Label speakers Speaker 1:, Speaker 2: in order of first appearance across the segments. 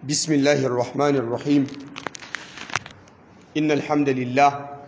Speaker 1: بسم الله الرحمن الرحيم إن الحمد لله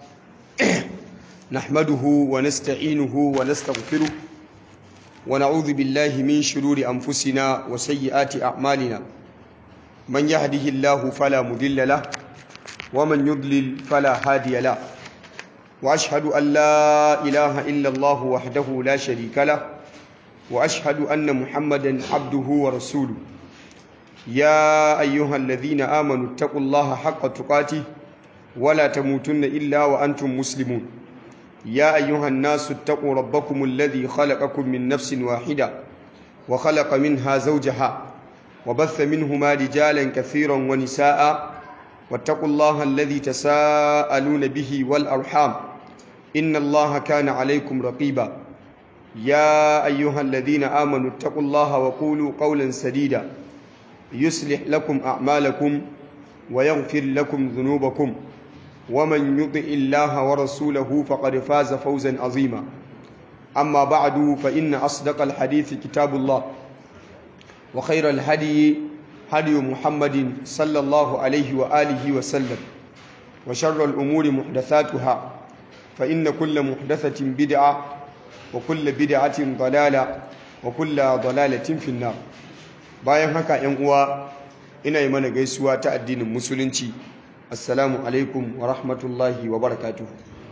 Speaker 1: نحمده ونستعينه ونستغفره ونعوذ بالله من شرور أنفسنا وسيئات أعمالنا من يهده الله فلا مضل له ومن يضلل فلا هادي له وأشهد أن لا إله إلا الله وحده لا شريك له وأشهد أن محمدا عبده ورسوله يا أيها الذين آمنوا اتقوا الله حق تقاته ولا تموتن إلا وأنتم مسلمون يا أيها الناس اتقوا ربكم الذي خلقكم من نفس واحدة وخلق منها زوجها وبث منهما رجالا كثيرا ونساء واتقوا الله الذي تساءلون به والأرحام إن الله كان عليكم رقيبا يا أيها الذين آمنوا اتقوا الله وقولوا قولا سديدا يصلح لكم أعمالكم ويغفر لكم ذنوبكم ومن يطع الله ورسوله فقد فاز فوزا عظيما أما بعد فإن أصدق الحديث كتاب الله وخير الهدي هدي محمد صلى الله عليه وآله وسلم وشر الأمور محدثاتها فإن كل محدثة بدعة وكل بدعة ضلالة وكل ضلالة في النار bayan haka yan uwa ina yi mana gaisuwa ta addinin musulunci assalamu alaikum wa rahmatullahi wa barakatuhu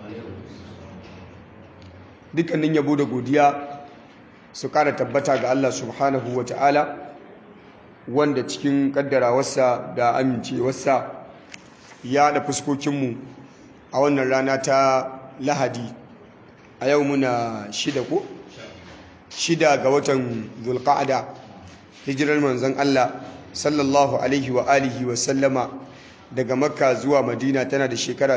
Speaker 1: dukkanin yabo da godiya su kara tabbata ga Allah subhanahu wa ta'ala wanda cikin kaddarawarsa da amincewarsa ya haɗa fuskokinmu a wannan rana ta lahadi a yau muna shida ko? shida ga watan zulqa'ada hijirar manzon Allah sallallahu alaihi wa alihi wa sallama daga makka zuwa madina tana da shekara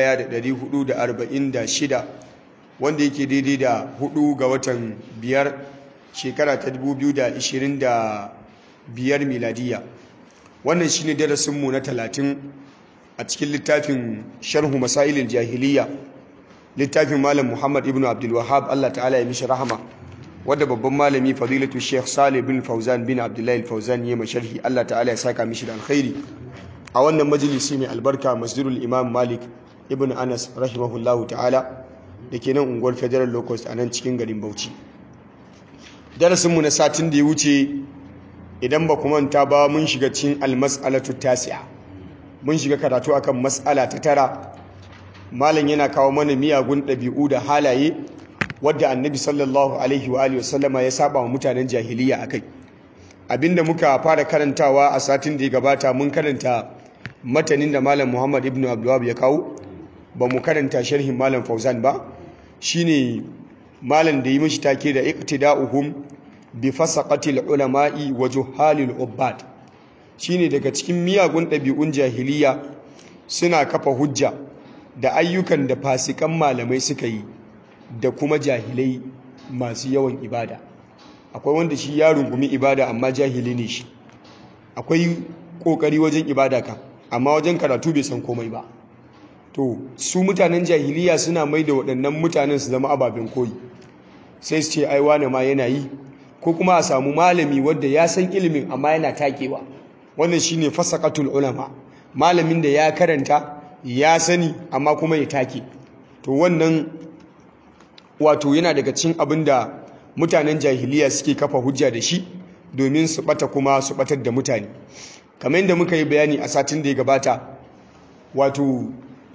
Speaker 1: 1446 wanda yake daidai da hudu ga watan biyar shekara ta 2025 miladiya wannan shine darasinmu na 30 a cikin littafin sharhu masailil jahiliya littafin malam muhammad ibn abdul wahab Allah ta'ala ya mishi rahama wadda babban malami fadilatu sheikh salih bin fauzan bin abdullahi fauzan ya masharhi allah ta'ala ya saka mishi da alkhairi a wannan majalisi mai albarka masjidul imam malik ibn anas rahimahullahu ta'ala da ke nan unguwar federal locust a nan cikin garin bauchi darasinmu na satin da ya wuce idan ba ku manta ba mun shiga cikin almas'alatu tasi'a mun shiga karatu akan mas'ala ta tara malam yana kawo mana miyagun ɗabi'u da halaye wadda annabi sallallahu alaihi wa alihi wasallama ya saba wa mutanen jahiliya akai abinda muka fara karantawa a satin da ya gabata mun karanta matanin da malam Muhammad ibn Abdulwahab ya kawo ba mu karanta sharhin malam Fauzan ba shine malam da yi mishi take da iqtida'uhum bi fasaqatil ulama'i wa juhalil ubbad shine daga cikin miyagun ɗabi'un jahiliya suna kafa hujja da ayyukan da fasikan malamai suka yi da kuma jahilai masu yawan ibada akwai wanda shi ya rungumi ibada amma jahili ne shi akwai kokari wajen ibada ka amma wajen karatu bai san komai ba to su mutanen jahiliya suna mai da waɗannan mutanen su zama ababen koyi sai su ce ai wane ma yana yi ko kuma a samu malami wanda ya san ilimin amma yana takewa wannan shine fasaqatul ulama malamin da ya karanta ya sani amma kuma ya take to wannan wato yana daga cin abin da mutanen jahiliya suke kafa hujja da shi domin su bata kuma su batar da mutane kamar yadda muka yi bayani a satin da ya gabata wato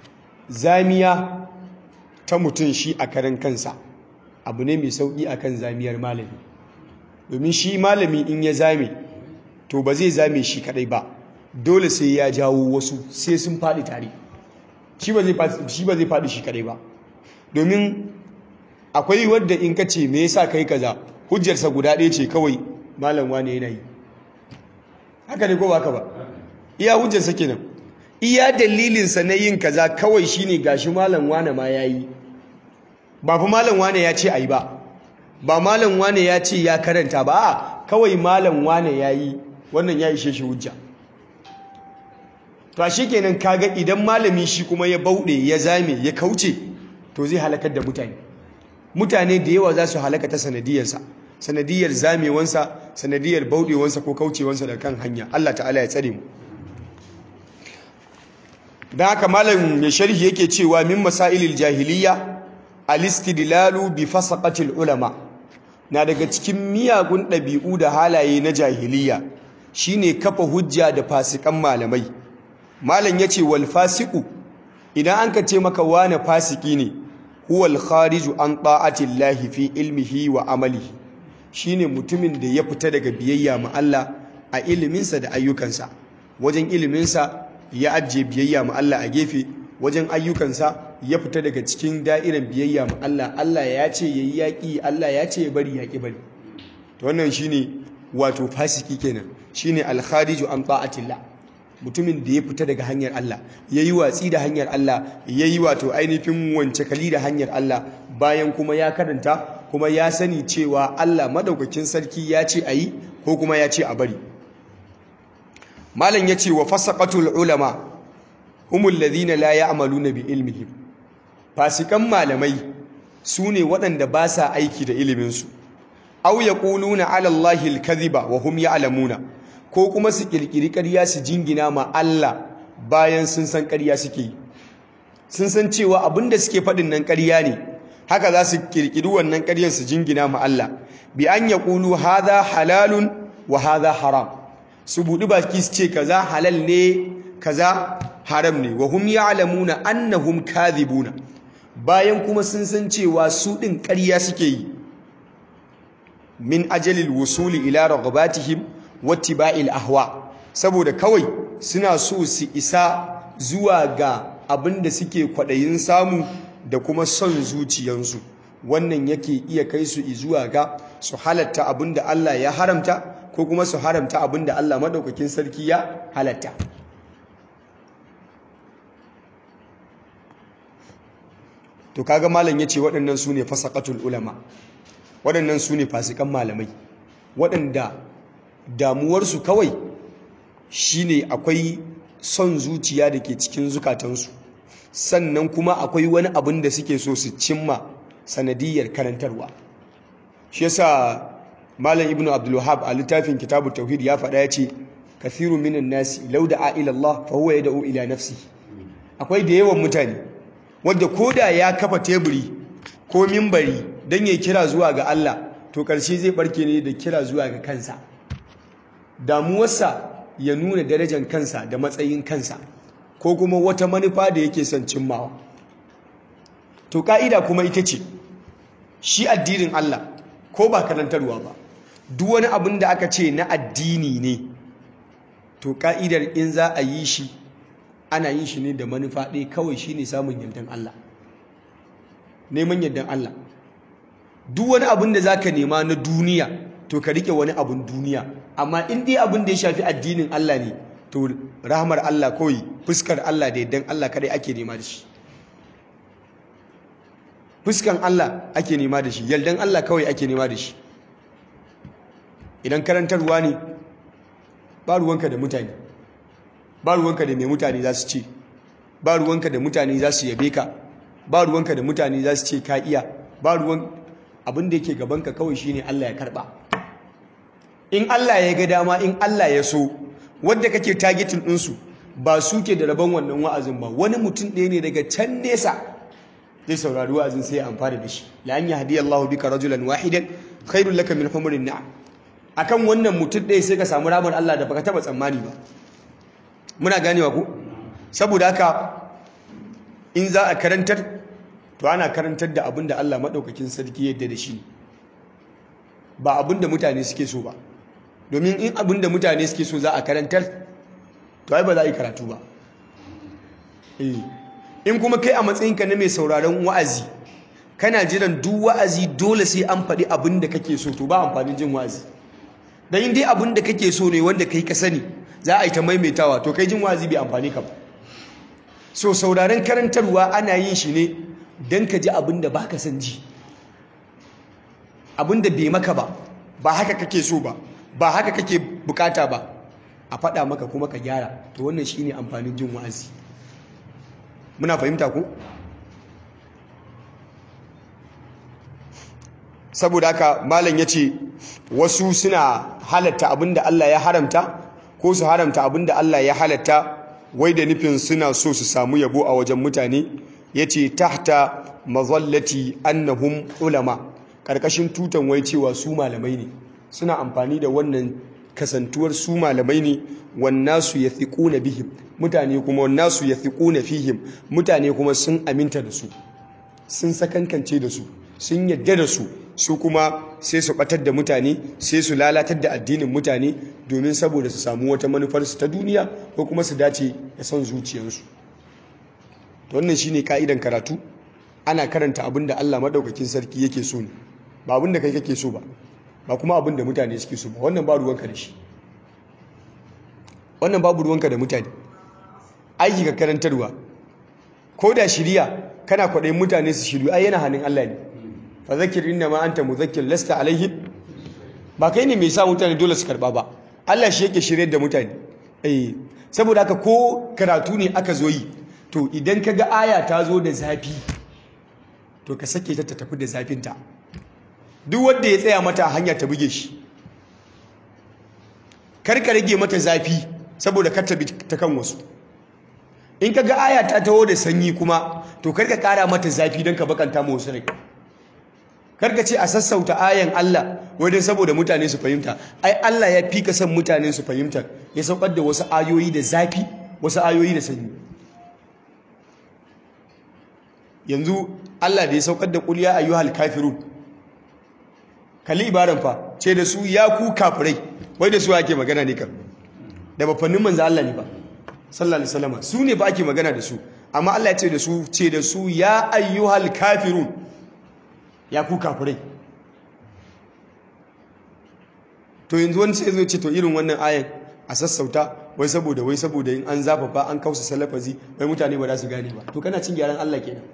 Speaker 1: zamiya ta mutum shi a karan kansa abu ne mai sauƙi akan zamiyar malami domin shi malami in ya zame to ba zai zame shi kadai ba dole sai ya jawo wasu sai sun faɗi tare shi ba zai faɗi shi kadai ba domin akwai wadda in ka ce me yasa kai kaza hujjarsa guda ɗaya ce kawai malam wane yana yi haka ne ko ba haka ba iya hujjarsa kenan iya dalilinsa na yin kaza kawai shine gashi malam wane ma yayi ba fa malam wane ya ce ayi ba ba malam wane ya ce ya karanta ba a kawai malam wane yayi wannan ya ishe shi hujja to shi kenan kaga idan malami shi kuma ya bauɗe ya zame ya kauce to zai halakar da mutane mutane da yawa za su halaka ta sanadiyarsa sanadiyar zamewansa sanadiyar bauɗewansa ko kaucewansa da kan hanya Allah ta'ala ya tsare mu da haka malam mai sharhi yake cewa min masailil jahiliya al-istidlalu bi fasaqatil ulama na daga cikin miyagun ɗabi'u da halaye na jahiliya shine kafa hujja da fasikan malamai malam yace wal fasiqu idan an ka ce maka wane fasiki ne huwal khariju an ta'ati llahi fi ilmihi wa amalihi shine mutumin da ya fita daga biyayya ma Allah a iliminsa da ayyukansa wajen iliminsa ya ajiye biyayya ma Allah a gefe wajen ayyukansa ya fita daga cikin da'irar biyayya ma Allah Allah ya ce yayi yaki Allah ya ce ya bari yaki bari to wannan shine wato fasiki kenan shine al khariju an ta'atillah mutumin da ya fita daga hanyar Allah ya yi watsi da hanyar Allah ya yi wato ainihin wance kali da hanyar Allah bayan kuma ya karanta kuma ya sani cewa Allah madaukakin sarki ya ce a yi ko kuma ya ce a bari malam ya ce wa fasaqatul ulama humul ladina la ya'maluna bi ilmihim fasikan malamai su ne waɗanda ba sa aiki da iliminsu aw yaquluna ala allahi al-kadhiba wa hum ya'lamuna ko kuma su kirkiri ƙarya su jingina ma Allah bayan sun san ƙarya suke yi sun san cewa abinda suke faɗin nan ƙarya ne haka za su kirkiri wannan ƙaryar su jingina ma Allah bi an yaqulu hadha halalun wa hadha haram su buɗi baki su ce kaza halal ne kaza haram ne wa hum ya'lamuna annahum kadhibuna bayan kuma sun san cewa su ɗin ƙarya suke yi min ajalil wusuli ila raghabatihim wattiba'il ahwa saboda kawai suna so su isa zuwa ga abin da suke kwaɗayin samu da kuma son zuciyansu wannan yake iya kai su zuwa ga su halatta abin da Allah ya haramta ko kuma su haramta abin da Allah maɗaukakin sarki ya halatta to kaga malam yace waɗannan su ne fasaqatul ulama waɗannan su ne fasikan malamai waɗanda damuwarsu kawai shine akwai son zuciya da ke cikin zukatansu sannan kuma akwai wani abin da suke so su cimma sanadiyar karantarwa shi yasa malam ibnu abdul wahab a littafin kitabu tauhid ya faɗa ya ce kathiru minan nasi law da'a ila Allah fa huwa yad'u ila nafsi akwai da yawan mutane wanda koda ya kafa teburi ko mimbari dan ya kira zuwa ga Allah to karshe zai barke ne da kira zuwa ga kansa damuwarsa ya nuna darajar kansa da matsayin kansa ko kuma wata manufa da yake son cimmawa to ka'ida kuma ita ce shi addinin Allah ko ba karantarwa ba duk wani abin da aka ce na addini ne to ka'idar in za a yi shi ana yin shi ne da manufa ɗaya kawai shi ne samun yardan Allah neman yardan Allah duk wani abin da za ka nema na duniya to ka rike wani abin duniya amma in dai abin da ya shafi addinin Allah ne to rahmar Allah kawai fuskar Allah da yardan Allah kadai ake nema da shi fuskan Allah ake nema da shi yardan Allah kawai ake nema da shi idan karantarwa ne ba ruwanka da mutane ba ruwanka da mai mutane za su ce ba ruwanka da mutane za su yabe ka ba ruwanka da mutane za su ce ka iya ba ruwan abin da yake gabanka kawai shine Allah ya karba in Allah ya ga dama in Allah ya so wadda kake targetin ɗinsu ba su ke da rabon wannan wa'azin ba wani mutum ɗaya ne daga can nesa zai saurari wa'azin sai ya amfana da shi la an yahdi Allahu bika rajulan wahidan khairul laka min humurin na'am akan wannan mutum ɗaya sai ka samu ramar Allah da baka taba tsammani ba muna ganewa ku saboda haka in za a karantar to ana karantar da abin da Allah maɗaukakin sarki yadda da shi ba abin da mutane suke so ba domin in abin da mutane suke so za a karantar to ai ba za a yi karatu ba in kuma kai a matsayinka na mai sauraron wa'azi kana jiran duk wa'azi dole sai an faɗi abin da kake so to ba amfanin jin wa'azi dan in dai abin da kake so ne wanda kai ka sani za a yi ta maimaitawa to kai jin wa'azi bai amfani ka ba so sauraron karantarwa ana yin shi ne don ka ji abin da baka san ji abin da bai maka ba ba haka kake so ba ba haka kake bukata ba a faɗa maka kuma ka gyara to wannan shine amfanin jin wa'azi muna fahimta ko saboda haka malam yace wasu suna halatta abin da Allah ya haramta ko su haramta abin da Allah ya halatta wai da nufin suna so su samu yabo a wajen mutane yace tahta mazallati annahum ulama karkashin tutan wai cewa su malamai ne suna amfani da wannan kasantuwar su malamai ne wannasu yathiquna bihim mutane kuma wannasu yathiquna fihim mutane kuma sun aminta da su sun sakankance da su sun yadda da su su kuma sai su batar da mutane sai su lalatar da addinin mutane domin saboda su samu wata manufarsu ta duniya ko kuma su dace da son zuciyarsu to wannan shine ka'idan karatu ana karanta abin da Allah madaukakin sarki yake so ne ba abin da kai kake so ba ba kuma abin da mutane suke so ba wannan ba ruwanka da shi wannan babu ruwanka da mutane aiki ka karantarwa ko da shiriya kana kwaɗayin mutane su shiru ai yana hannun Allah ne fa zakir inna ma anta muzakkir lasta alaihim ba kai ne mai sa mutane dole su karba ba Allah shi yake shirye da mutane eh saboda haka ko karatu ne aka zo yi to idan ka ga aya ta zo da zafi to ka sake ta ta tafi da zafinta duk wanda ya tsaya mata hanya ta buge shi kar ka rage mata zafi saboda kar ta bi ta kan wasu in ka ga aya ta taho da sanyi kuma to kar ka kara mata zafi don ka bakanta ma wasu rai kar ka ce a sassauta ayan Allah wajen saboda mutane su fahimta ai Allah ya fi ka son mutane su fahimta ya saukar da wasu ayoyi da zafi wasu ayoyi da sanyi yanzu Allah da ya saukar da qul ya ayyuhal kafirun kalli ibaran fa ce da su ya ku kafirai wai da su ake magana ne kan da bafannin manzo Allah ne ba sallallahu alaihi wasallam su ne ba ake magana da su amma Allah ya ce da su ce da su ya ayyuhal kafirun ya ku kafirai to yanzu wani sai zo ce to irin wannan ayan a sassauta wai saboda wai saboda in an zafafa an kausa salafazi wai mutane ba za su gane ba to kana cin gyaran Allah kenan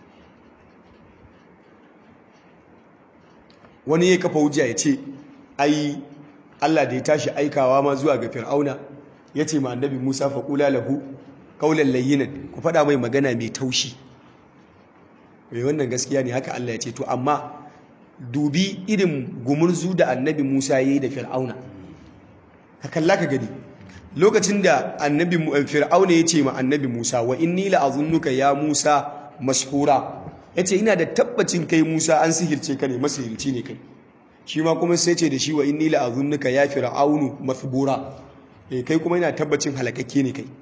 Speaker 1: wani ya kafa hujja ya ce ai Allah da ya tashi aikawa ma zuwa ga fir'auna ya ce ma annabi Musa faƙula lahu kaulan layyinan ku faɗa mai magana mai taushi mai wannan gaskiya ne haka Allah ya ce to amma dubi irin gumurzu da annabi Musa ya yi da fir'auna ka kalla ka gani lokacin da annabi fir'auna ya ce ma annabi Musa wa inni la'azunnuka ya Musa mashhura yace ina da tabbacin kai Musa an sihirce ka ne masihirci ne kai shi ma kuma sai ce da shi wa inni la'azunnuka ya fir'aunu mathbura eh kai kuma ina tabbacin halakakke ne kai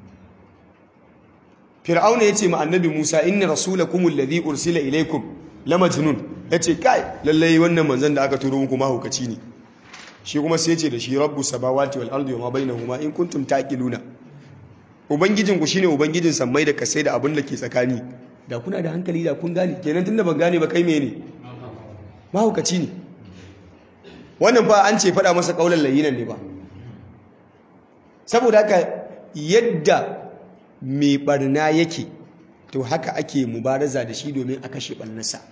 Speaker 1: fir'auna yace ma annabi Musa inna rasulakum alladhi ursila ilaykum lamajnun yace kai lallai wannan manzon da aka turo muku mahaukaci ne shi kuma sai ce da shi rabbu samawati wal ardi wama bainahuma in kuntum taqiluna ubangijin ku shine ubangijin sammai da kasai da abin da ke tsakani da kuna da hankali da kun gane kenan tunda ban gane ba kai mene mahaukaci ne wannan fa an ce faɗa masa kaulan layinan ne ba saboda haka yadda mai barna yake to haka ake mubaraza da shi domin a kashe barnarsa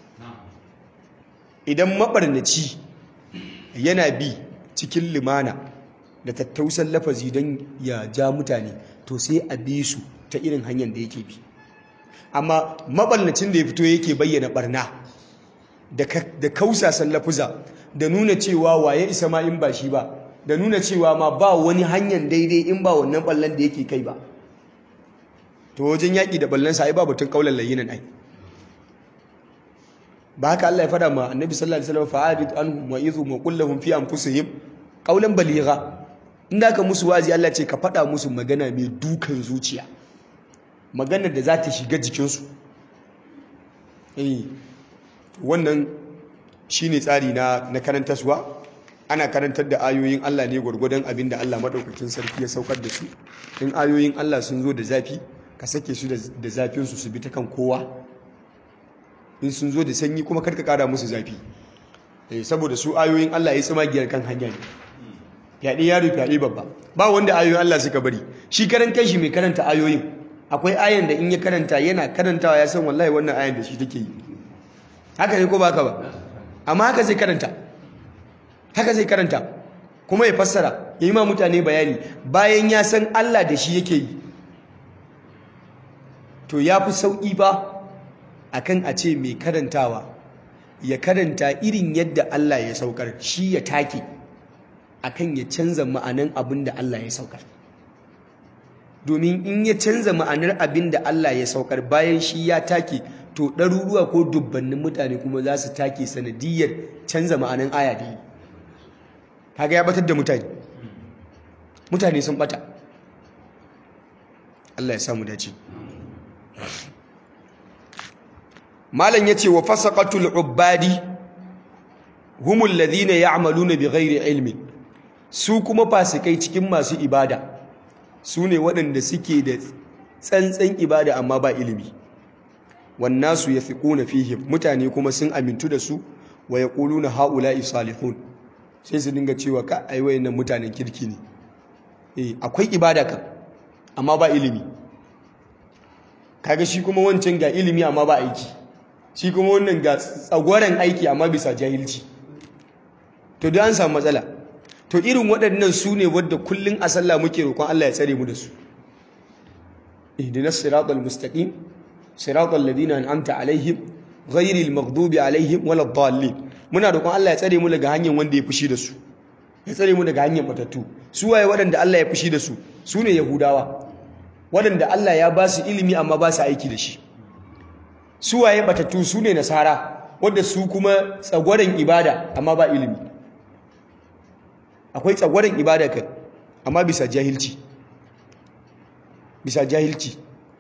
Speaker 1: idan mabarnaci yana bi cikin limana da tattausan lafazi don ya ja mutane to sai a bi su ta irin hanyar da yake bi amma mabarnacin da ya fito yake bayyana barna da kausasan lafuza da nuna cewa waye isa ma in ba shi ba da nuna cewa ma ba wani hanyar daidai in ba wannan ballon da yake kai ba to wajen yaƙi da ballonsa ai ba batun kaular layinan ai ba haka Allah ya fada ma annabi sallallahu alaihi wasallam fa'arid anhum wa idhum wa qul lahum fi anfusihim qawlan baligha inda ka musu wazi Allah ce ka fada musu magana mai dukan zuciya maganar da za ta shiga jikinsu eh wannan shine tsari na na karantaswa ana karantar da ayoyin Allah ne gwargwadon abinda Allah madaukakin sarki ya saukar da su in ayoyin Allah sun zo da zafi ka sake su da zafin su su bi ta kan kowa in sun zo da sanyi kuma karka kara musu zafi saboda su ayoyin Allah ya tsima giyar kan hanya ne fyaɗe yaro fyaɗe babba ba wanda ayoyin Allah suka bari shi karan kai shi mai karanta ayoyin akwai ayan da in ya karanta yana karantawa ya san wallahi wannan ayan da shi take yi haka ne ko ba ka ba amma haka zai karanta haka zai karanta kuma ya fassara ya yi ma mutane bayani bayan ya san Allah da shi yake yi to ya fi sauƙi ba akan a ce mai karantawa ya karanta irin yadda Allah ya saukar shi ya take akan ya canza ma'anan abin da Allah ya saukar domin in ya canza ma'anar abin da Allah ya saukar bayan shi ya take to ɗaruruwa ko dubbannin mutane kuma za su take sanadiyar canza ma'anan aya da yi kaga ya batar da mutane mutane sun bata Allah ya samu dace malam yace wa fasaqatul ubadi humul ladina ya'maluna bighairi ilmi su kuma fasikai cikin masu ibada su ne waɗanda suke da tsantsan ibada amma ba ilimi wannasu yafiquna fihim mutane kuma sun amintu da su wa yaquluna haula'i salihun sai su dinga cewa ka ai wayannan mutanen kirki ne eh akwai ibada kan amma ba ilimi kaga shi kuma wancan ga ilimi amma ba aiki shi kuma wannan ga tsagwaren aiki amma bisa jahilci to da an samu matsala to irin waɗannan su ne wadda kullum a sallah muke roƙon Allah ya tsare mu da su ihdinas siratal mustaqim siratal ladina an'amta alaihim ghairil maghdubi alaihim waladdallin muna roƙon Allah ya tsare mu daga hanyar wanda ya fushi da su ya tsare mu daga hanyar batattu su waye waɗanda Allah ya fushi da su su ne yahudawa waɗanda Allah ya ba su ilimi amma ba su aiki da shi su waye batattu su ne nasara wadda su kuma tsagwaren ibada amma ba ilimi akwai tsagwaren ibada kan amma bisa jahilci bisa jahilci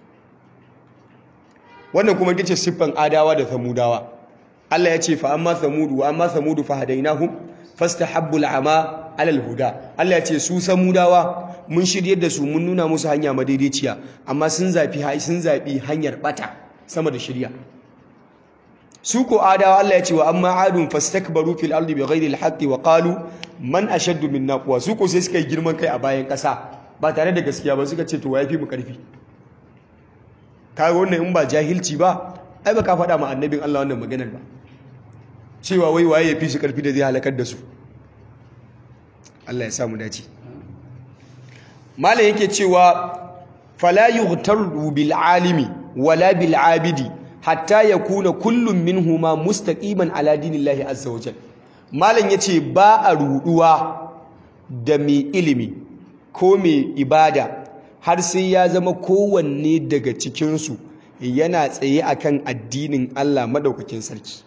Speaker 1: wannan kuma ita ce siffan adawa da samudawa Allah ya ce fa amma samudu wa amma samudu fa hadainahum fastahabbu al'ama ala al-huda Allah ya ce su samudawa mun shiryar da su mun nuna musu hanya madaidaiciya amma sun zafi sun zabi hanyar bata sama da shirya su ko adawa Allah ya ce wa amma adun fastakbaru fil ardi bighairi al-haqqi wa qalu man ashaddu minna quwwa su ko sai suka yi girman kai a bayan kasa ba tare da gaskiya ba suka ce to yafi mu karfi kaga wannan in ba jahilci ba ai ba ka faɗa ma annabin Allah wannan maganar ba cewa wai waye yafi su karfi da zai halakar da su Allah ya samu dace malam yake cewa fala yughtaru bil alimi wala bil abidi hatta yakuna kullum minhuma mustaqiman ala dinillahi azza wajal malam yace ba a ruduwa da mai ilimi ko mai ibada har sai ya zama kowanne daga cikin su yana tsaye akan addinin Allah madaukakin sarki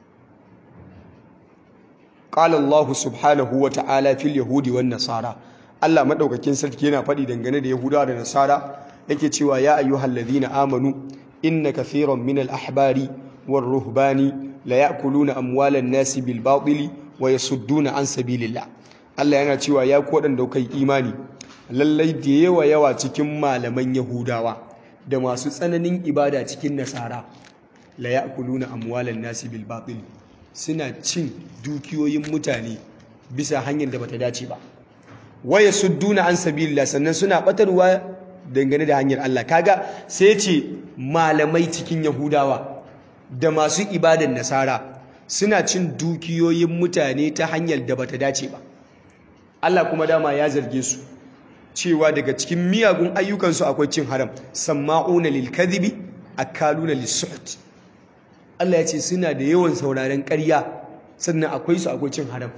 Speaker 1: qala Allah subhanahu wa ta'ala fil yahudi wan nasara Allah madaukakin sarki yana faɗi dangane da yahudawa da nasara yake cewa ya ayyuhal ladhina amanu inna kathiran min al ahbari war ruhbani la ya'kuluna amwalan nasi bil batili wa yasudduna an sabilillah Allah yana cewa ya ku wadanda kai imani lallai da yawa yawa cikin malaman yahudawa da masu tsananin ibada cikin nasara la ya'kuluna amwalan nasi bil batili suna cin dukiyoyin mutane bisa hanyar da bata dace ba waya sudduna an sabilillah sannan suna batarwa dangane da hanyar Allah kaga sai ce malamai cikin yahudawa da masu ibadan nasara suna cin dukiyoyin mutane ta hanyar da bata dace ba Allah kuma dama ya zarge su cewa daga cikin miyagun ayyukansu akwai cin haram samma'una lil kadhibi akaluna lis Allah ya ce suna da yawan sauraren ƙarya sannan akwai su akwai cin haram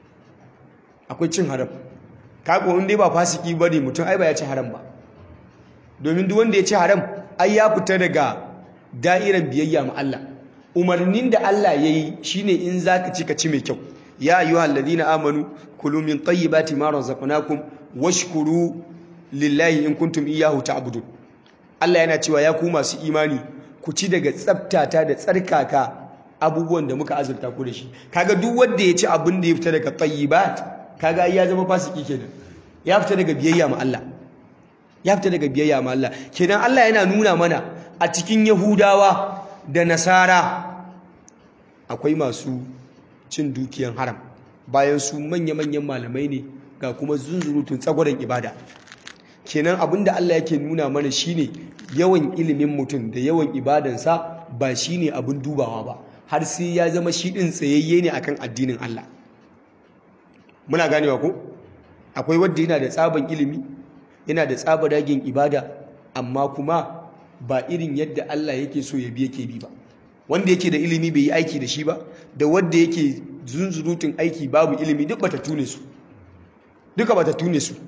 Speaker 1: akwai cin haram kako inda ba fasiki ba ne mutum ai ba ya ci haram ba domin duk wanda ya ci haram ai ya fita daga da'irar biyayya ma Allah umarnin da Allah ya yi shine in zaka ci ka ci mai kyau ya ayyuhal ladina amanu kulu min tayyibati ma razaqnakum washkuru lillahi in kuntum iyyahu ta'budun Allah yana cewa ya ku masu imani ku ci daga tsabtata da tsarkaka abubuwan da muka azurta ku da shi kaga duk wanda ya ci abin da ya fita daga tayyibat kaga ya zama fasiki kenan ya fita daga biyayya ma Allah ya fita daga biyayya ma Allah kenan Allah yana nuna mana a cikin Yahudawa da Nasara akwai masu cin dukiyan haram bayan su manya-manyan malamai ne ga kuma zunzurutun tsagwaron ibada kenan abinda Allah yake nuna mana shine yawan ilimin mutum da yawan ibadansa ba shine abin dubawa ba har sai ya zama shi din tsayayye ne akan addinin Allah muna ganewa ko akwai wanda yana da tsaban ilimi yana da tsaba dagin ibada amma kuma ba irin yadda Allah yake so ya bi yake bi ba wanda yake da ilimi bai yi aiki da shi ba da wanda yake zunzurutun aiki babu ilimi duk bata tune su duka bata tune su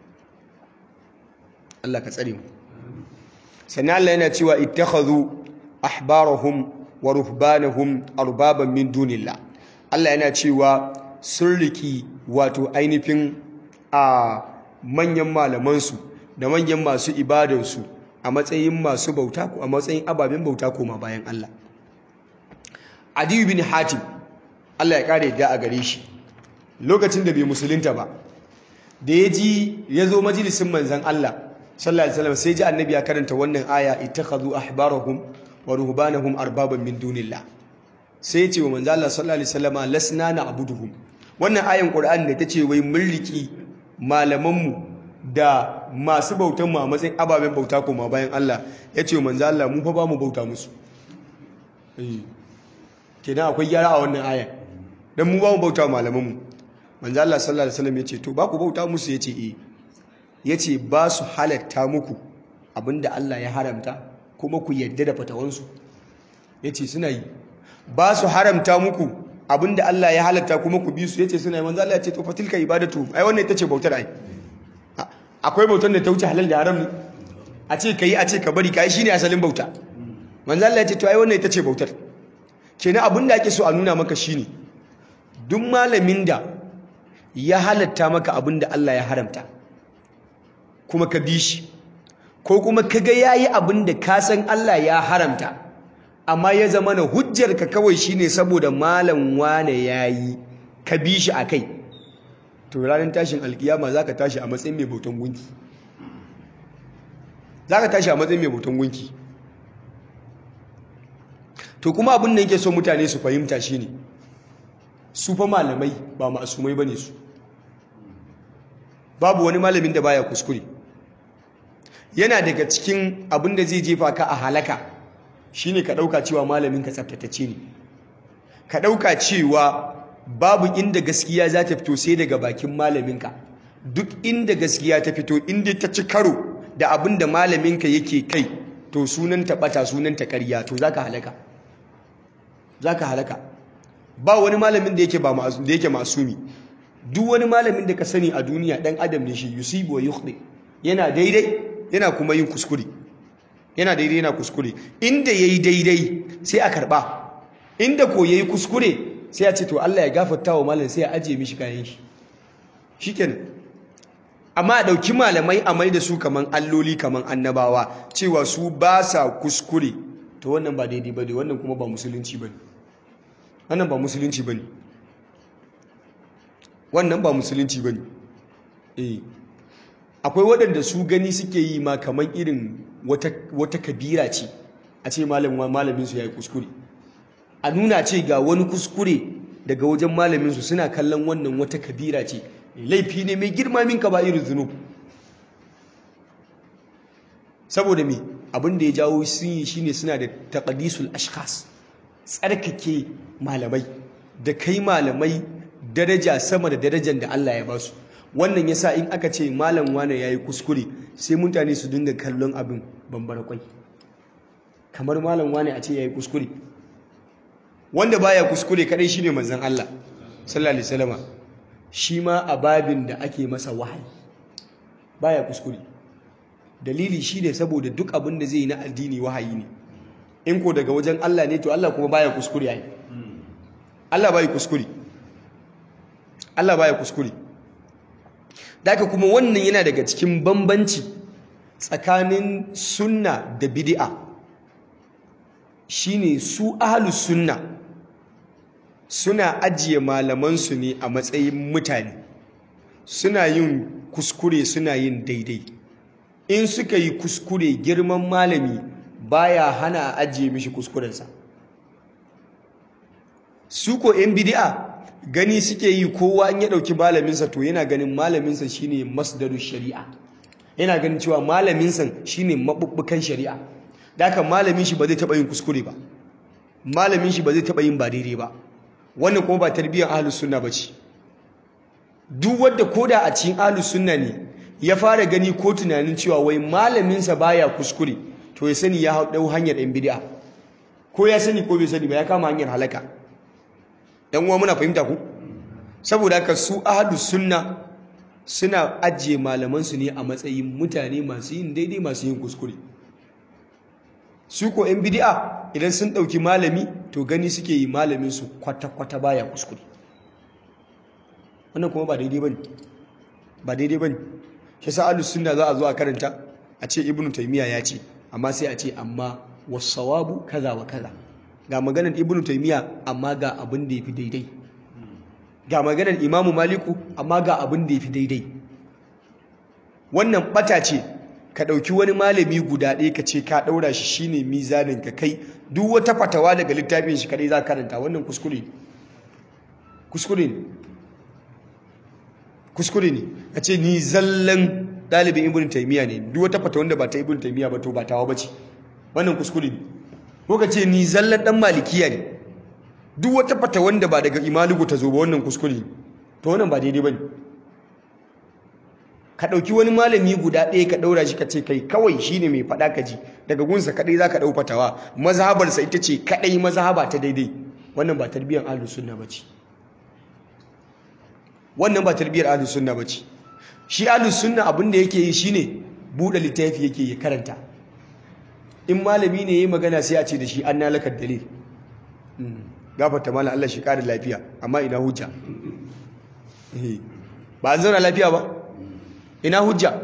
Speaker 1: Allah ka tsare mu sannan Allah yana cewa ittakhadhu ahbarahum wa ruhbanahum arbaban min dunillah Allah yana cewa sun riki wato ainihin a manyan malamansu da manyan masu ibadansu a matsayin masu bauta a matsayin ababen bauta koma bayan Allah Adiyu bin Hatim Allah ya kare da a gare shi lokacin da bai musulunta ba da ya ji ya zo majalisin manzan Allah sallallahu alaihi wasallam sai ji annabi ya karanta wannan aya ittakhadhu ahbarahum wa ruhbanahum arbaban min dunillah sai ya ce wa manzan Allah sallallahu alaihi wasallam lasna na'buduhum wannan ayan Qur'ani da tace wai mulki malamanmu da masu bautan mu a matsayin ababen bauta koma bayan Allah ya ce wa manzan Allah mu fa ba mu bauta musu eh kenan akwai gyara a wannan ayan dan mu ba mu bauta malamanmu manzo Allah sallallahu alaihi wasallam yace to ba ku bauta musu yace eh yace ba su halatta muku abinda Allah ya haramta kuma ku yadda da fatawansu yace suna yi ba su haramta muku abinda Allah ya halatta kuma ku bi su yace suna yi manzo Allah yace to fatilka ibadatu ai wannan ita ce bautar ai akwai bautar da ta wuce halal da haram ne a ce kai a ce ka bari kai shine asalin bauta manzo Allah yace to ai wannan ita ce bautar kenan abinda ake so a nuna maka shine duk malamin da ya halatta maka abin da Allah ya haramta kuma ka bi shi ko kuma ka ga yayi abin da ka san Allah ya haramta amma ya zama na hujjarka kawai shine saboda malam wane yayi ka bi shi akai to ranar tashin alkiyama zaka tashi a matsayin mai bautan gunki zaka tashi a matsayin mai bautan gunki to kuma abin da yake so mutane su fahimta shine su fa malamai ba masumai bane su babu wani malamin da baya kuskure yana daga cikin abin da zai jefa ka a halaka shine ka dauka cewa malamin ka tsaftatacce ne ka dauka cewa babu inda gaskiya za ta fito sai daga bakin malaminka duk inda gaskiya ta fito inda ta ci karo da abin da malaminka yake kai to sunan ta bata sunan ta ƙarya to zaka halaka zaka halaka ba wani malamin da yake ba da yake masumi duk wani malamin da ka sani a duniya dan adam ne shi yusibu wa yukhdi yana daidai yana kuma yin kuskure yana daidai yana kuskure inda yayi daidai sai a karba inda ko yayi kuskure sai a ce to Allah ya gafarta wa malam sai a ajiye mishi kayan shi shikenan amma a dauki malamai a mai da su kaman alloli kaman annabawa cewa su ba sa kuskure to wannan ba daidai bane wannan kuma ba musulunci bane wannan ba musulunci bane wannan ba musulunci bane eh akwai waɗanda su gani suke yi ma kaman irin wata wata kabira ce a ce malamin malamin su yayi kuskure a nuna ce ga wani kuskure daga wajen malamin su suna kallon wannan wata kabira ce laifi ne mai girma min kaba'irul zunub saboda me abin da ya jawo sun yi shine suna da taqdisul ashkhas tsarkake malamai da kai malamai daraja sama da darajar da Allah ya basu wannan yasa in aka ce malam wane yayi kuskure sai mutane su dinga kallon abin bambara kwai kamar malam wane a ce yayi kuskure wanda baya kuskure kadai shine manzon Allah sallallahu alaihi wasallama shi ma a babin da ake masa wahayi baya kuskure dalili shine saboda duk abin da zai yi na addini wahayi ne in ko daga wajen Allah ne to Allah kuma baya kuskure yayi Allah baya kuskure Allah baya kuskure daga kuma wannan yana daga cikin bambanci tsakanin sunna da bid'a shine su ahlus sunna suna ajiye malamansu ne a matsayin mutane suna yin kuskure suna yin daidai in suka yi kuskure girman malami baya hana a ajiye mishi kuskurensa su ko yan bidi'a gani suke yi kowa in ya ɗauki malaminsa to yana ganin malaminsa shine masdaru shari'a yana ganin cewa malaminsa shine mabubbukan shari'a da haka malamin shi ba zai taɓa yin kuskure ba malamin shi ba zai taɓa yin ba daidai ba wannan kuma ba tarbiyyar ahlus sunna bace duk wanda koda a cikin ahlus sunna ne ya fara gani ko tunanin cewa wai malamin sa baya kuskure to ya sani ya dau hanyar ɗan bid'a ko ya sani ko bai sani ba ya kama hanyar halaka yan uwa muna fahimta ku saboda haka su ahlus sunna suna ajiye malaman su ne a matsayin mutane masu yin daidai masu yin kuskure su ko yan bid'a idan sun dauki malami to gani suke yi malamin su kwata kwata baya kuskure wannan kuma ba daidai bane ba daidai bane shi sa ahlus sunna za a zo a karanta a ce ibnu taymiya ya ce amma sai a ce amma wasawabu kaza wa kaza ga maganar ibnu taymiya amma ga abin da yafi daidai ga maganar imamu maliku amma ga abin da yafi daidai wannan bata ce ka dauki wani malami guda ɗaya ka ce ka daura shi shine mizanin ka kai duk wata fatawa daga littafin shi kadai za ka karanta wannan kuskure ne kuskure ne kuskure ne ka ce ni zallan ɗalibin ibn taimiyya ne duk wata fata wanda ba ta ibn taimiyya ba to ba tawa ba ce wannan kuskure ne ko ka ce ni zallan ɗan malikiya ne duk wata fata wanda ba daga imalugu ta zo ba wannan kuskure ne to wannan ba daidai ba ne ka ɗauki wani malami guda ɗaya ka ɗaura shi ka ce kai kawai shi ne mai faɗa ka ji daga gunsa kaɗai za ka ɗau fatawa mazhabarsa ita ce kaɗai mazhaba ta daidai wannan ba tarbiyyar ahlus sunna ba ce wannan ba tarbiyyar ahlus sunna ba ce shi ahlus sunna abin da yake yi shine buɗe littafi yake ya karanta in malami ne yayi magana sai a ce da shi an nalakar dalil gafarta mala Allah shi ƙara lafiya amma ina hujja ba an zauna lafiya ba ina hujja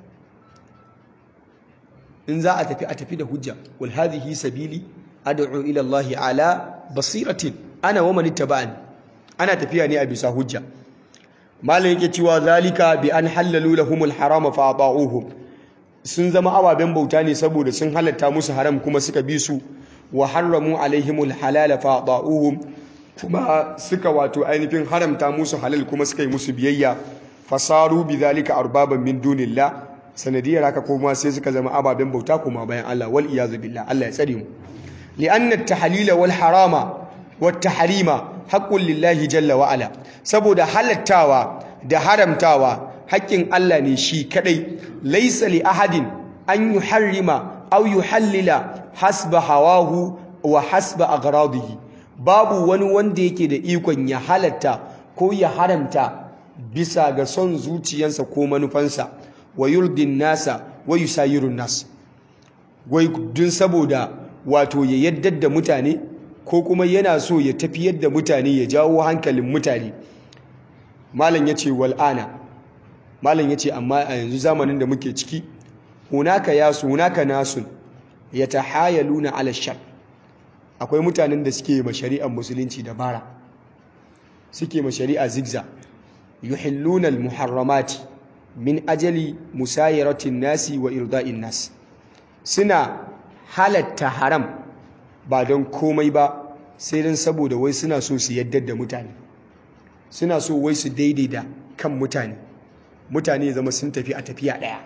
Speaker 1: in za a tafi a tafi da hujja wal hadhihi sabili ad'u ila Allah ala basiratin ana wa man ittaba'ani ana tafiya ne a bisa hujja malam yake cewa zalika bi an halalu lahumul harama fa ata'uhum sun zama ababen bauta ne saboda sun halatta musu haram kuma suka bi su wa harramu alaihimul halala fa ata'uhum kuma suka wato ainihin haramta musu halal kuma suka yi musu biyayya fasaru bi zalika arbaban min dunillah sanadiyar haka kuma sai suka zama ababen bauta kuma bayan Allah wal iyazu billah Allah ya tsare mu li'anna at-tahlila wal harama wat tahrima haqqun lillahi jalla wa ala saboda halattawa da haramtawa haƙƙin Allah ne shi kadai laysa li ahadin an yuharrima aw yuhallila hasba hawahu wa hasba aghradihi babu wani wanda yake da ikon ya halatta ko ya haramta bisa ga son zuciyarsa ko manufansa wa yurdin nasa wa yusayirun nas wai dun saboda wato ya yaddar da mutane ko kuma yana so ya tafiyar da mutane ya jawo hankalin mutane malam yace wal'ana malam yace amma a yanzu zamanin da muke ciki hunaka yasu hunaka nasun yatahayaluna ala shar akwai mutanen da suke ma shari'ar musulunci dabara suke ma shari'a zigza yuhilluna almuharramati min ajali musayaratin nasi wa irda'in nas suna halatta haram ba don komai ba sai don saboda wai suna so su yaddar da mutane suna so wai su daidaita kan mutane mutane zama sun tafi a tafiya ɗaya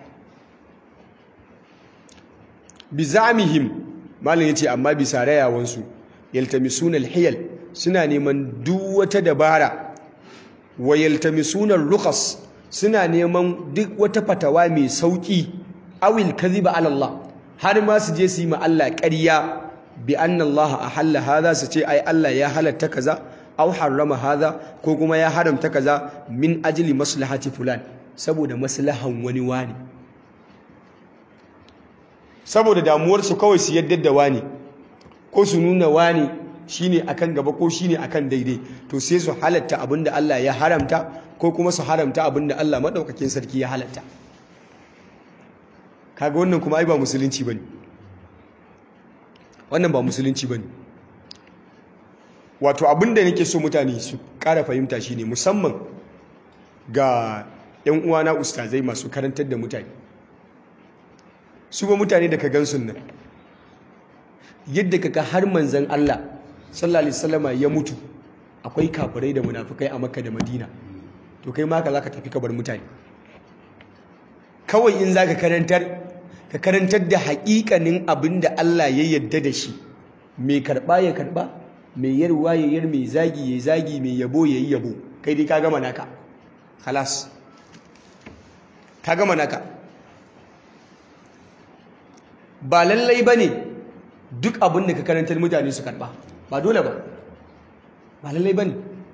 Speaker 1: bizamihim malam yace amma bisa rayawansu yaltamisuna alhiyal suna neman duk wata dabara wa yaltamisuna rukhas suna neman duk wata fatawa mai sauki awil kadhiba ala Allah har ma su je su yi ma Allah ƙarya bi anna Allah ahalla hadha su ce ai Allah ya halatta kaza aw harrama hadha ko kuma ya haramta kaza min ajli maslahati fulan saboda maslahan wani wani saboda damuwarsu kawai su yadda da wani ko su nuna wani shine akan gaba ko shine akan daidai to sai su halatta abinda Allah ya haramta ko kuma su haramta abinda Allah madaukakin sarki ya halatta kaga wannan kuma ai ba musulunci bane wannan ba musulunci bane wato abinda nake so mutane su ƙara fahimta shine musamman ga 'yan uwana ustazai masu karantar da mutane su ba mutane da ka gansu nan yadda kaka har manzan Allah sallallahu alaihi wasallama ya mutu akwai kafirai da munafikai a Makka da Madina to kai ma ka zaka tafi ka bar mutane kawai in zaka karantar ka karantar da haƙiƙanin abinda Allah ya yarda da shi mai karba ya karba mai yarwa ya yar mai zagi ya zagi mai yabo ya yi yabo kai dai ka gama naka khalas ka gama naka ba lallai ba ne duk abin da ka karantar mutane su karba ba dole ba ba lallai ba ne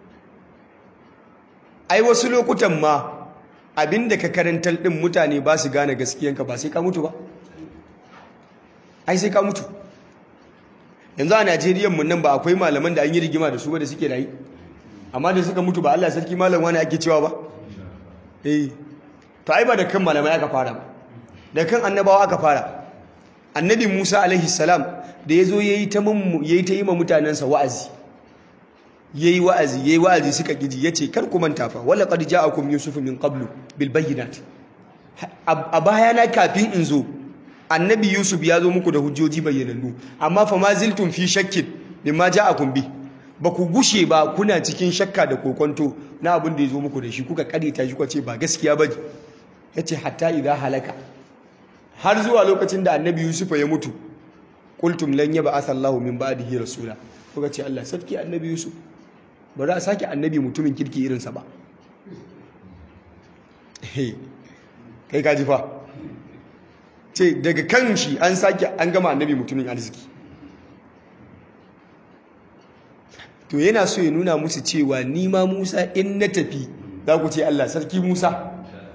Speaker 1: ai wasu lokutan ma abinda ka karantar din mutane ba su gane gaskiyanka ba sai ka mutu ba ai sai ka mutu yanzu a Najeriya mun nan ba akwai malaman da an yi rigima da su ba da suke rayi amma da suka mutu ba Allah sarki malam wani ake cewa ba eh to ai ba da kan malamai aka fara ba da kan annabawa aka fara annabi Musa alaihi salam da yazo yayi ta yayi ta yi ma mutanansa wa'azi yayi wa'azi yayi wa'azi suka kiji yace kar ku manta fa wala qad ja'akum yusuf min qablu bil bayyinat a bayana kafin in zo annabi yusuf ya zo muku da hujjoji bayyanannu amma fa ma ziltum fi shakkin mimma ja'akum bi ba ku gushe ba kuna cikin shakka da kokonto na abin da ya zo muku da shi kuka karita shi kuka ce ba gaskiya ba yace hatta idza halaka har zuwa lokacin da annabi yusuf ya mutu qultum lan yab'ath Allahu min ba'dihi rasula kuka ce Allah sarki annabi yusuf ba za a sake annabi mutumin kirki irinsa ba kai kaji fa ce daga kan shi an sake an gama annabi mutumin arziki to yana so ya nuna musu cewa ni ma Musa in na tafi za ku ce Allah sarki Musa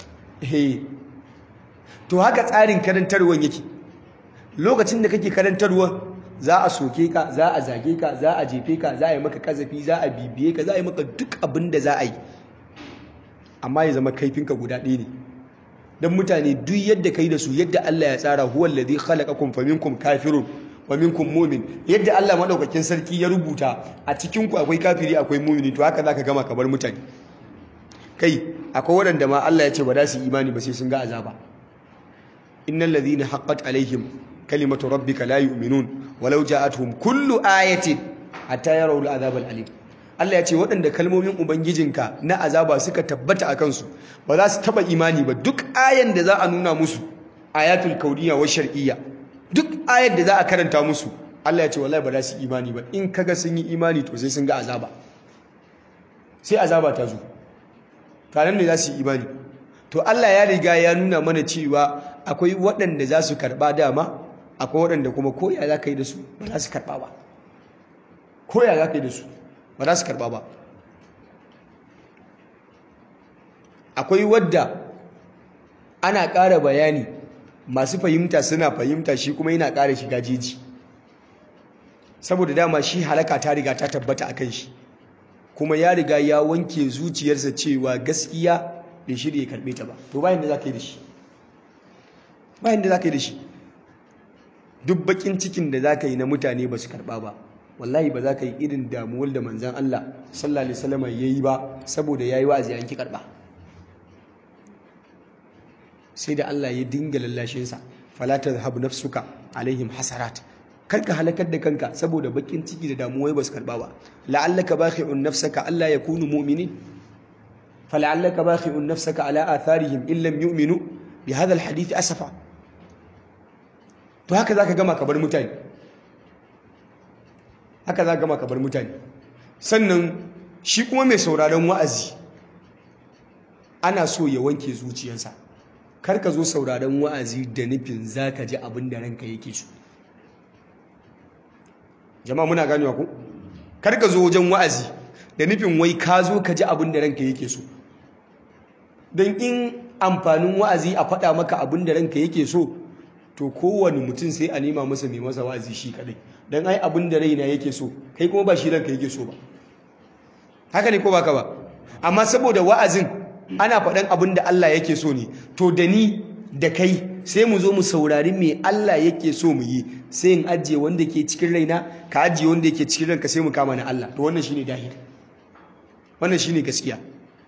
Speaker 1: to haka tsarin karantarwan yake lokacin da kake karantarwan za a soke ka za a zage ka za a jefe ka za a yi maka kazafi za a bibiye ka za a yi maka duk abin da za a yi amma ya zama kaifinka guda ɗaya ne don mutane duk yadda kai da su yadda Allah ya tsara huwa alladhi khalaqakum faminkum kafirun wa minkum mu'min yadda Allah madaukakin sarki ya rubuta a cikin ku akwai kafiri akwai mu'mini to haka zaka gama ka bar mutane kai akwai waɗanda ma Allah ya ce ba za su imani ba sai sun ga azaba innal ladhina haqqat alaihim kalimatu rabbika la yu'minun walau ja'atuhum kullu ayatin hatta yarawu al'azab al'alim Allah ya ce waɗanda kalmomin ubangijinka na azaba suka tabbata a kansu ba za su taba imani ba duk ayan da za a nuna musu ayatul kauniya wa shar'iyya duk ayar da za a karanta musu Allah ya ce wallahi ba za su imani ba in kaga sun yi imani to sai sun ga azaba sai azaba ta zo kanan ne za su yi imani to Allah ya riga ya nuna mana cewa akwai waɗanda za su karɓa dama akwai waɗanda kuma koya za ka yi da su ba za su karɓa ba koya za ka yi da su ba za su karɓa ba akwai wadda ana ƙara bayani masu fahimta suna fahimta shi kuma yana ƙara shiga jeji saboda dama shi halaka ta riga ta tabbata a kan shi kuma ya riga ya wanke zuciyarsa cewa gaskiya bai shirya ya karɓe ta ba to bayan da za ka yi da shi bayan da za ka yi da shi duk bakin cikin da za ka yi na mutane ba su karɓa ba wallahi ba za ka yi irin damuwar da manzan Allah sallallahu alaihi wasallam ya yi ba saboda ya yi wa'azi an ki karɓa sai da Allah ya dinga lallashinsa fala tadhhab nafsuka alaihim hasarat karka halakar da kanka saboda bakin ciki da damuwai ba su karɓa ba la'allaka bakhi'un nafsaka Allah yakunu mu'minin fala'allaka bakhi'un nafsaka ala atharihim illam yu'minu bi hadha alhadith asafa to haka za ka gama ka bar mutane haka za ka gama ka bar mutane sannan shi kuma mai sauraron wa'azi ana so ya wanke zuciyarsa kar ka zo sauraron wa'azi da nufin za ka ji abin da ranka yake so jama'a muna ganewa ku kar ka zo wajen wa'azi da nufin wai ka zo ka ji abin da ranka yake so don in amfanin wa'azi a faɗa maka abin da ranka yake so to kowane mutum sai a nema masa mai masa wa'azi shi kadai don ai abin da raina yake so kai kuma ba shi ranka yake so ba haka ne ko baka ba amma saboda wa'azin ana faɗan abin da Allah yake so ne to da ni da kai sai mu zo mu saurari me Allah yake so mu yi sai in ajiye wanda ke cikin raina ka ajiye wanda yake cikin ranka sai mu kama na Allah to wannan shine dahir wannan shine gaskiya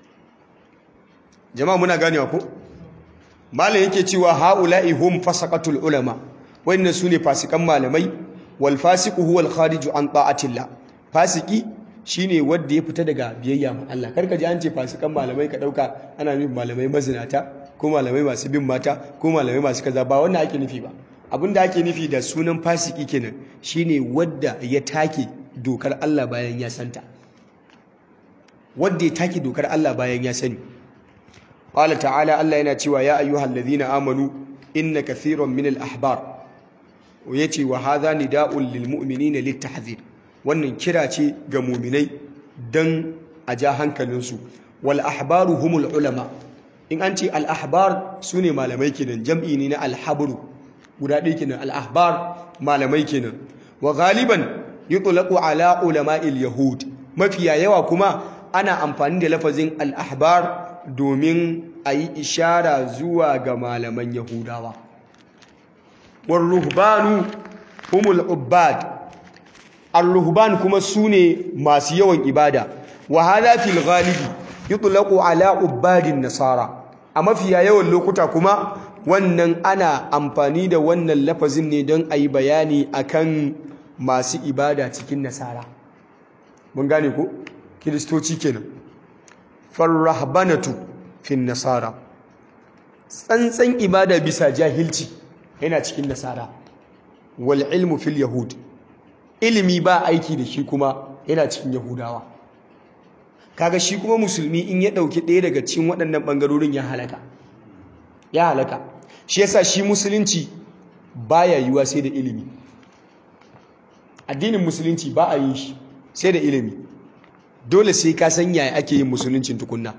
Speaker 1: jama'a muna ganewa ko malam yake cewa haula'i hum fasaqatul ulama wannan sune fasikan malamai wal fasiqu huwa al khariju an ta'atillah fasiki shine wanda ya fita daga biyayya ma Allah karka ji an ce fasikan malamai ka dauka ana nufin malamai mazinata ko malamai masu bin mata ko malamai masu kaza ba wannan ake nufi ba abinda ake nufi da sunan fasiki kenan shine wanda ya take dokar Allah bayan ya santa wanda ya take dokar Allah bayan ya sani قال تعالى الله yana cewa ya ayyuhal ladhina amanu inna kathiran min al-ahbar yace wa hadha nida'un lil mu'minina littahzir wannan kira ce ga mu'minai dan a ja hankalinsu wal ahbaru humul ulama in an ce al ahbar sune malamai kenan jam'i ne na al habru guda ɗaya kenan al ahbar malamai kenan wa galiban yutlaqu ala ulama'il yahud mafiya yawa kuma ana amfani da lafazin al ahbar domin a yi ishara zuwa ga malaman yahudawa war ruhbanu humul ubbad ar-ruhban kuma sune masu yawan ibada wa hadha fil ghalibi yutlaqu ala ubbadin nasara a mafiya yawan lokuta kuma wannan ana amfani da wannan lafazin ne don ayi bayani akan masu ibada cikin nasara mun gane ko kiristoci kenan farrahbanatu fin nasara tsantsan ibada bisa jahilci yana cikin nasara wal ilmu fil yahud ilimi ba aiki da shi kuma yana cikin yahudawa kaga shi kuma musulmi in ya dauki ɗaya daga cikin waɗannan ɓangarorin ya halaka ya halaka shi yasa shi musulunci baya yiwa sai da ilimi addinin musulunci ba a yin shi sai da ilimi dole sai ka san yaya ake yin musuluncin tukunna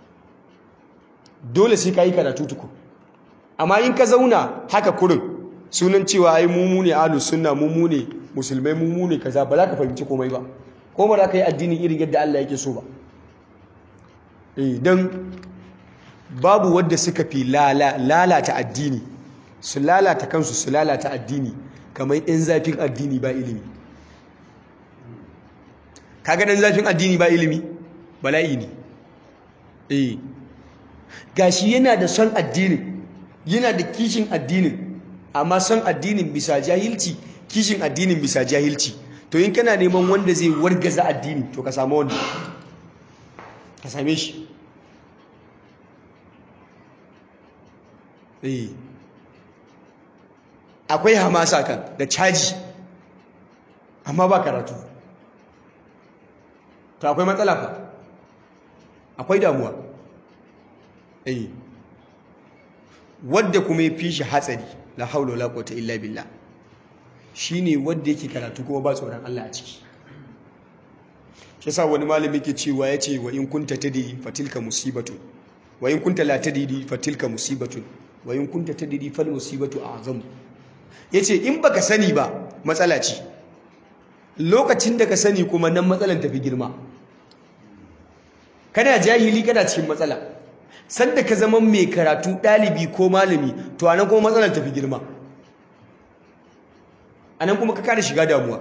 Speaker 1: dole sai ka yi karatu tukun amma in ka zauna haka kurin sunan cewa ai mumu ne ahlus sunna mumu ne musulmai mumu ne kaza ba za ka fahimci komai ba ko ba za ka yi addinin irin yadda Allah yake so ba eh dan babu wadda suka fi lalata addini su lalata kansu su lalata addini kamar yan zafin addini ba ilimi kaga dan zafin addini ba ilimi bala'i ne eh gashi yana da son addinin yana da kishin addinin amma son addinin bisa jahilci kishin addinin bisa jahilci to in kana neman wanda zai wargaza addini to ka samu wanda ka same shi eh akwai hamasa kan da caji amma ba karatu to akwai matsala fa akwai damuwa eh wadda kuma ya fi shi hatsari la haula wala quwwata illa billah shine wadda yake karatu kuma ba tsoron Allah a ciki shi yasa wani malami ke cewa yace wa in kunta tadri fatilka musibatu wa in kunta la tadri fatilka musibatu wa in kunta tadri fal musibatu a'zam yace in baka sani ba matsala ce lokacin da ka sani kuma nan matsalan tafi girma kana jahili kana cikin matsala sanda ka zama mai karatu ɗalibi ko malami to anan kuma matsalar tafi girma anan kuma ka kada shiga damuwa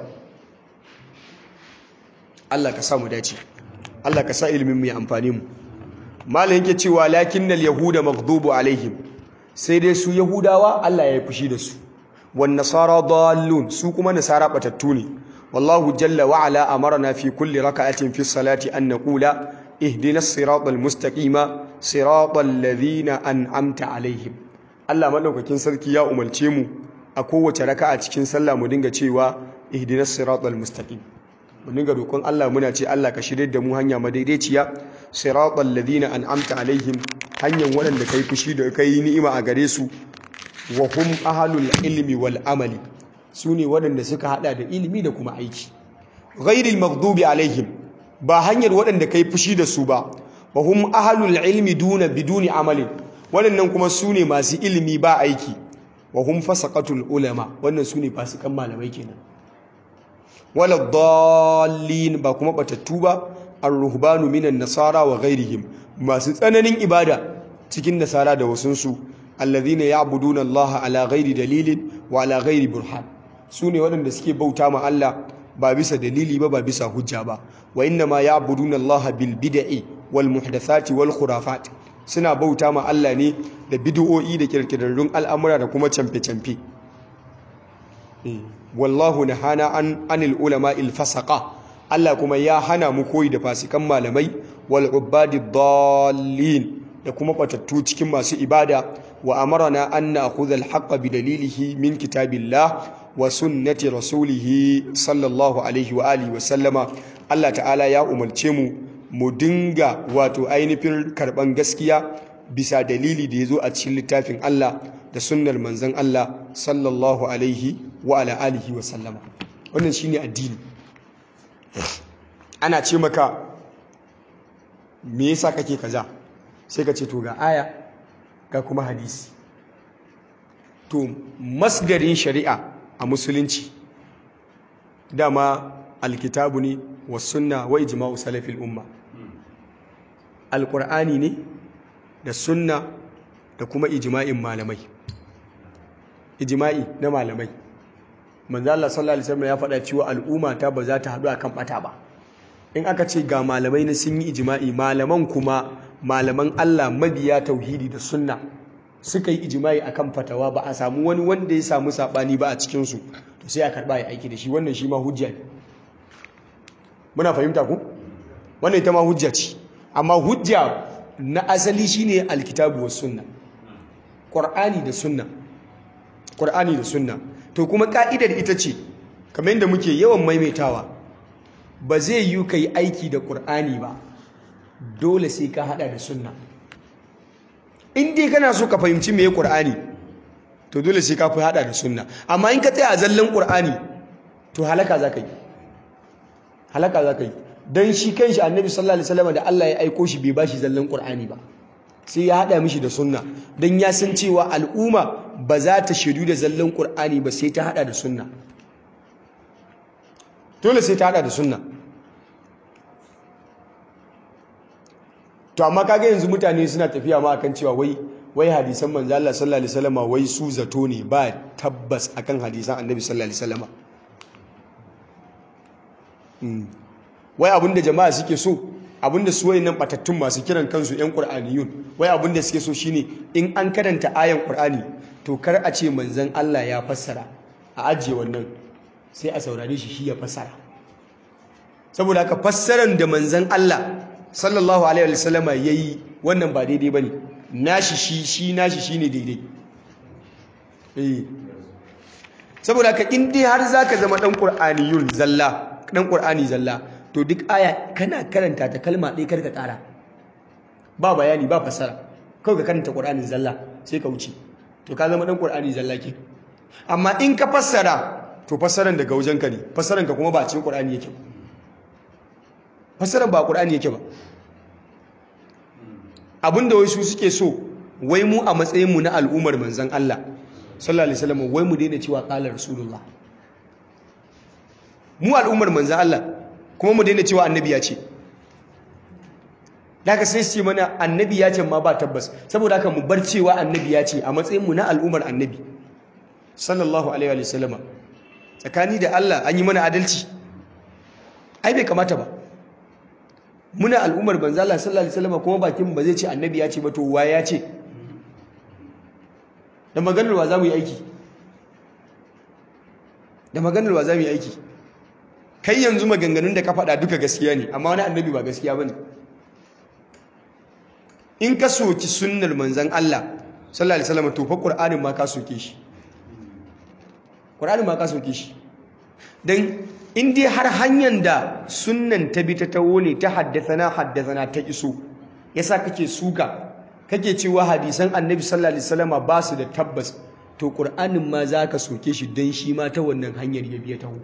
Speaker 1: Allah ka sa mu dace Allah ka sa ilimin mu ya amfani mu malam yake cewa lakinnal yahuda maghdubu alaihim sai dai su yahudawa Allah ya yi fushi da su wan nasara dallun su kuma nasara batattu ne wallahu jalla wa ala amarna fi kulli raka'atin fi salati an naqula ihdina siratal mustaqima siratal ladhina an'amta alaihim Allah madaukakin sarki ya umarce mu a kowace raka'a cikin sallah mu dinga cewa ihdinas siratal mustaqim mu dinga roƙon Allah muna ce Allah ka shirye da mu hanya madaidaiciya siratal ladhina an'amta alaihim hanyar waɗanda kai fushi da kai ni'ima a gare su wa hum ahlul ilmi wal amali sune waɗanda suka hada da ilimi da kuma aiki ghairil maghdubi alaihim ba hanyar waɗanda kai fushi da su ba wa hum ahlul ilmi duna biduni amalin waɗannan kuma su ne masu ilimi ba aiki wa hum fasaqatul ulama wannan su ne fasikan malamai kenan wala dallin ba kuma batattu ba ar-ruhbanu minan nasara wa ghairihim masu tsananin ibada cikin nasara da wasunsu alladhina ya'buduna Allah ala ghairi dalilin wa ala ghairi burhan su ne waɗanda suke bauta ma Allah ba bisa dalili ba ba bisa hujja ba wa inna ma ya'buduna Allah bil bid'i wal muhdathati wal khurafat suna bauta ma Allah ne da bid'o'i da kirkirarrun al'amura da kuma camfe-camfe wallahu nahana an anil ulama il fasaqa Allah kuma ya hana mu koyi da fasikan malamai wal ubadi dallin da kuma batattu cikin masu ibada wa amarna an na'khudha al haqqa bi dalilihi min kitabillah wa sunnati rasulihi sallallahu alaihi wa alihi wa sallama Allah ta'ala ya umarce mu mu dinga wato ainihin karban gaskiya bisa dalili da ya zo a cikin littafin Allah da sunnar manzon Allah sallallahu alaihi wa ala alihi wa sallama wannan shine addini ana ce maka me yasa kake kaza sai ka ce to ga aya ga kuma hadisi to masdarin shari'a a musulunci dama alkitabu ne wa sunna wa ijma'u salafil umma alqur'ani ne da sunna da kuma ijma'in malamai ijma'i na malamai manzo Allah sallallahu alaihi wasallam ya faɗa cewa al'umma ta ba za ta haɗu akan bata ba in aka ce ga malamai na sun yi ijma'i malaman kuma malaman Allah mabiya tauhidi da sunna suka yi ijma'i akan fatawa ba a samu wani wanda ya samu sabani ba a cikin su to sai a karba ya aiki da shi wannan shi ma hujja ne muna fahimta ku wannan ita ma hujja ce amma hujja na asali shine alkitabu was sunna qur'ani da sunna qur'ani da sunna to kuma ka'idar ita ce kamar yadda muke yawan maimaitawa ba zai yi kai aiki da qur'ani ba dole sai ka hada da sunna in dai kana so ka fahimci meye qur'ani to dole sai ka fi hada da sunna amma in ka tsaya a zallan qur'ani to halaka zaka yi halaka zaka yi dan shi kanshi annabi sallallahu alaihi wasallam da Allah ya aiko shi bai bashi zallan qur'ani ba sai ya hada mishi da sunna dan ya san cewa al'umma ba za ta shaidu da zallan qur'ani ba sai ta hada da sunna dole sai ta hada da sunna to amma kaga yanzu mutane suna tafiya ma akan cewa wai wai hadisan manzo Allah sallallahu alaihi wasallam wai su zato ne ba tabbas akan hadisan annabi sallallahu alaihi wasallam wai abinda jama'a suke so abinda su wayannan batattun masu kiran kansu yan qur'aniyun wai abinda suke so shine in an karanta ayan qur'ani to kar a ce manzon Allah ya fassara a ajiye wannan sai a saurare shi shi ya fassara saboda haka fassaran da manzon Allah sallallahu alaihi wasallama yayi wannan ba daidai bane nashi shi shi nashi shine daidai eh saboda haka in dai har zaka zama dan qur'aniyun zalla dan qur'ani zalla to duk aya kana karanta ta kalma ɗaya karka ƙara ba bayani ba fassara kawai ka karanta qur'anin zalla sai ka wuce to ka zama dan qur'ani zalla ke amma in ka fassara to fassaran daga wajenka ne fassaran ka kuma ba cikin qur'ani yake fassaran ba qur'ani yake ba abinda wai su suke so wai mu a matsayin mu na al'ummar manzon Allah sallallahu alaihi wasallam wai mu daina cewa qala rasulullah mu al'ummar manzon Allah kuma mu daina cewa annabi ya ce daga sai su ce mana annabi ya ce ma ba tabbas saboda haka mu bar cewa annabi ya ce a matsayin mu na al'ummar annabi sallallahu alaihi wa sallama tsakani da Allah an yi mana adalci ai bai kamata ba muna al'ummar banza Allah sallallahu alaihi wasallam kuma bakin ba zai ce annabi ya ce ba to wa ya ce da maganar wa za mu yi aiki da maganar wa za mu yi aiki kai yanzu maganganun da ka faɗa duka gaskiya ne amma wani annabi ba gaskiya bane in ka soki sunnar manzon Allah sallallahu alaihi wasallam to fa qur'anin ma ka soke shi qur'anin ma ka soke shi dan in dai har hanyar da sunnan ta bi ta tawo ne ta haddasana haddasana ta iso yasa kake suka kake cewa hadisan annabi sallallahu alaihi wasallam ba su da tabbas to qur'anin ma zaka soke shi dan shi ma ta wannan hanyar ya biya tawo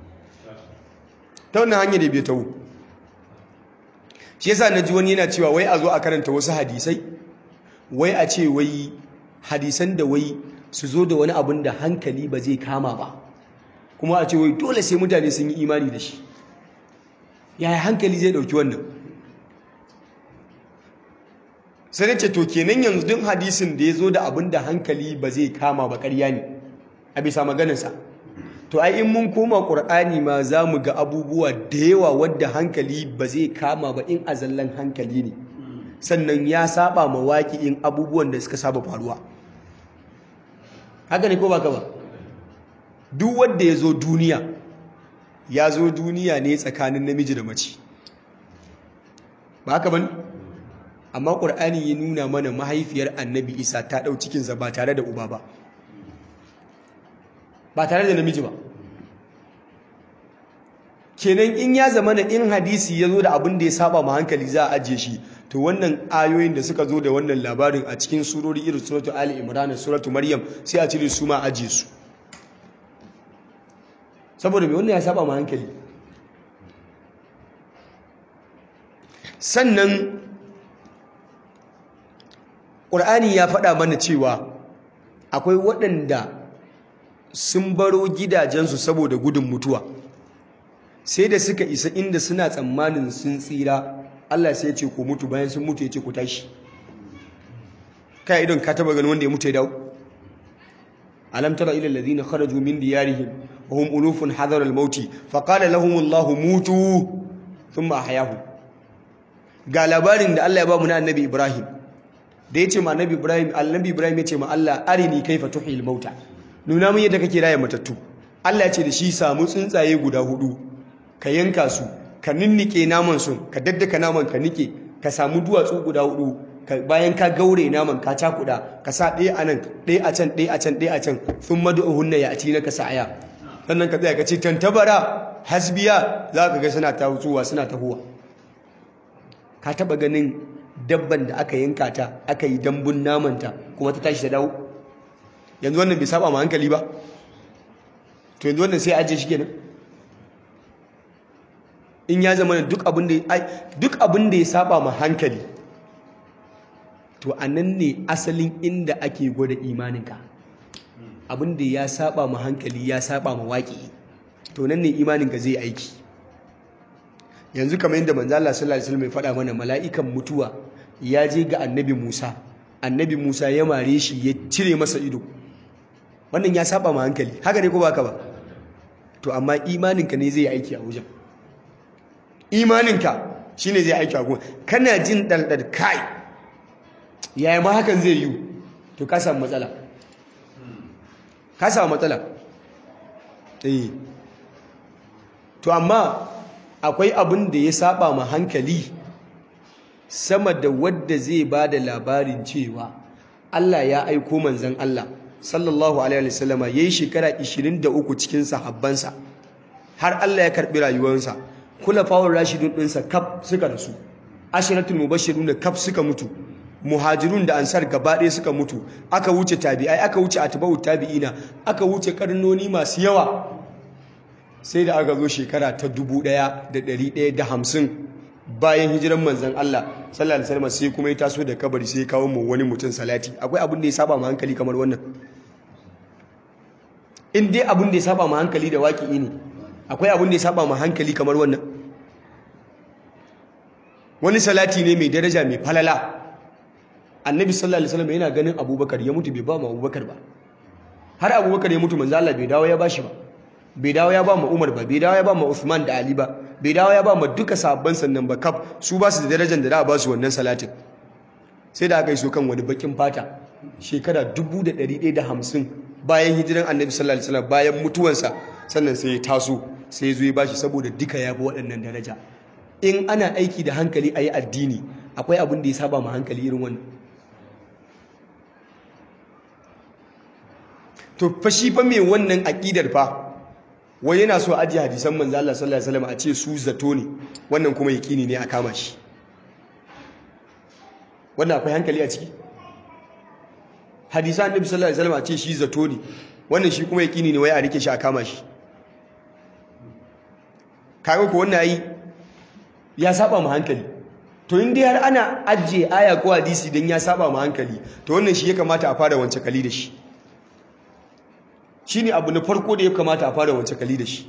Speaker 1: ta wannan hanyar ya biya tawo shi yasa naji wani yana cewa wai a zo a karanta wasu hadisai wai a ce wai hadisan da wai su zo da wani abin da hankali ba zai kama ba kuma a ce wai dole sai mutane sun yi imani da shi yaya hankali zai dauki wannan sai ce to kenan yanzu duk hadisin da ya zo da abin da hankali ba zai kama ba ƙarya ne a bisa maganarsa to ai in mun koma ƙur'ani ma za mu ga abubuwa da yawa wadda hankali ba zai kama ba in azallan hankali ne sannan ya saba ma in abubuwan da suka saba faruwa haka ne ko ba ka ba duk wanda ya zo duniya ya zo duniya ne tsakanin namiji da mace ba haka ban amma ƙur'ani ya nuna mana mahaifiyar annabi isa ta ɗau cikinsa ba tare da uba ba ba tare da namiji ba kenan in ya zama na in hadisi ya zo da abin da ya saba ma hankali za a ajiye shi to wannan ayoyin da suka zo da wannan labarin a cikin surori irin suratu ali imran suratu maryam sai a cire su ma ajiye su saboda mai wannan ya saba ma hankali sannan ƙur'ani ya faɗa mana cewa akwai waɗanda sun baro gidajensu saboda gudun mutuwa sai da suka isa inda suna tsammanin sun tsira Allah sai ya ce ku mutu bayan sun mutu ya ce ku tashi kai idan ka taba ganin wanda ya mutu ya dawo alam tara ila alladhina kharaju min diyarihim wa hum ulufun hadara al-maut fa qala lahum Allah mutu thumma ahyahum ga labarin da Allah ya ba mu na annabi Ibrahim da yace ma annabi Ibrahim annabi Ibrahim yace ma Allah arini kaifa tuhil mauta nuna mun yadda kake raya matattu Allah ya ce da shi samu tsuntsaye guda hudu ka yanka su ka ninnike naman su ka daddaka naman ka nike ka samu duwatsu guda hudu bayan ka gaure naman ka cakuda ka sa ɗaya a nan ɗaya a can ɗaya a can ɗaya a can sun madu'uhunna ya ati naka sa'aya sannan ka tsaya ka ce tantabara hasbiya za ka ga suna ta wutuwa suna ta huwa ka taba ganin dabban da aka yanka ta aka yi dambun namanta kuma ta tashi ta dawo yanzu wannan bai saba ma hankali ba to yanzu wannan sai ajiye shi kenan in ya zama duk abin da duk abin da ya saba ma hankali to anan ne asalin inda ake gwada imaninka abin da ya saba ma hankali ya saba ma waƙi to nan ne imaninka zai aiki yanzu kamar yadda manzo Allah sallallahu alaihi wasallam ya faɗa mana mala'ikan mutuwa ya je ga annabi Musa annabi Musa ya mare shi ya cire masa ido wannan ya saba ma hankali haka ne ko baka ba to amma imaninka ne zai aiki a wajen imaninka shine zai aiki a wajen kana jin daldal kai yaya ma hakan zai yi to ka samu matsala ka samu matsala eh to amma akwai abin da ya saba ma hankali sama da wadda zai ba da labarin cewa Allah ya aiko manzan Allah sallallahu alaihi wasallama yayi shekara 23 cikin sahabbansa har Allah ya karbi rayuwarsa kulafawar rashidun dinsa kaf suka rasu ashiratul mubashirun kaf suka mutu muhajirun da ansar gaba ɗaya suka mutu aka wuce tabi'ai aka wuce atba'u tabi'ina aka wuce karnoni masu yawa sai da aka zo shekara ta 1150 bayan hijiran manzan Allah sallallahu alaihi wasallam sai kuma ya taso da kabari sai ya kawo mu wani mutum salati akwai abin da ya saba ma hankali kamar wannan in dai abin da ya saba ma hankali da waƙi ne akwai abin da ya saba ma hankali kamar wannan wani salati ne mai daraja mai falala annabi sallallahu alaihi wasallam yana ganin abubakar ya mutu bai ba mu abubakar ba har abubakar ya mutu manzo Allah bai dawo ya bashi ba bai dawo ya ba mu Umar ba bai dawo ya ba mu Uthman da Ali ba bai dawo ya ba mu duka sabban sannan ba kaf su ba su da darajar da za a ba su wannan salatin sai da aka yi so kan wani bakin fata shekara 1150 bayan hijiran annabi sallallahu alaihi wasallam bayan mutuwansa sannan sai ya taso sai ya zo ya bashi saboda duka ya bi waɗannan daraja in ana aiki da hankali a yi addini akwai abin da ya saba ma hankali irin wannan to fa shi fa mai wannan aƙidar fa wai yana so ajiye hadisan manzo Allah sallallahu alaihi wasallam a ce su zato ne wannan kuma yakini ne a kama shi wannan akwai hankali a ciki hadisan annabi sallallahu alaihi wasallam a ce shi zato ne wannan shi kuma yakini ne wai a rike shi a kama shi kaga ko wannan yi ya saba mu hankali to in dai har ana ajiye aya ko hadisi dan ya saba mu hankali to wannan shi ya kamata a fara wance kali da shi shine abu na farko da ya kamata a fara wance kali da shi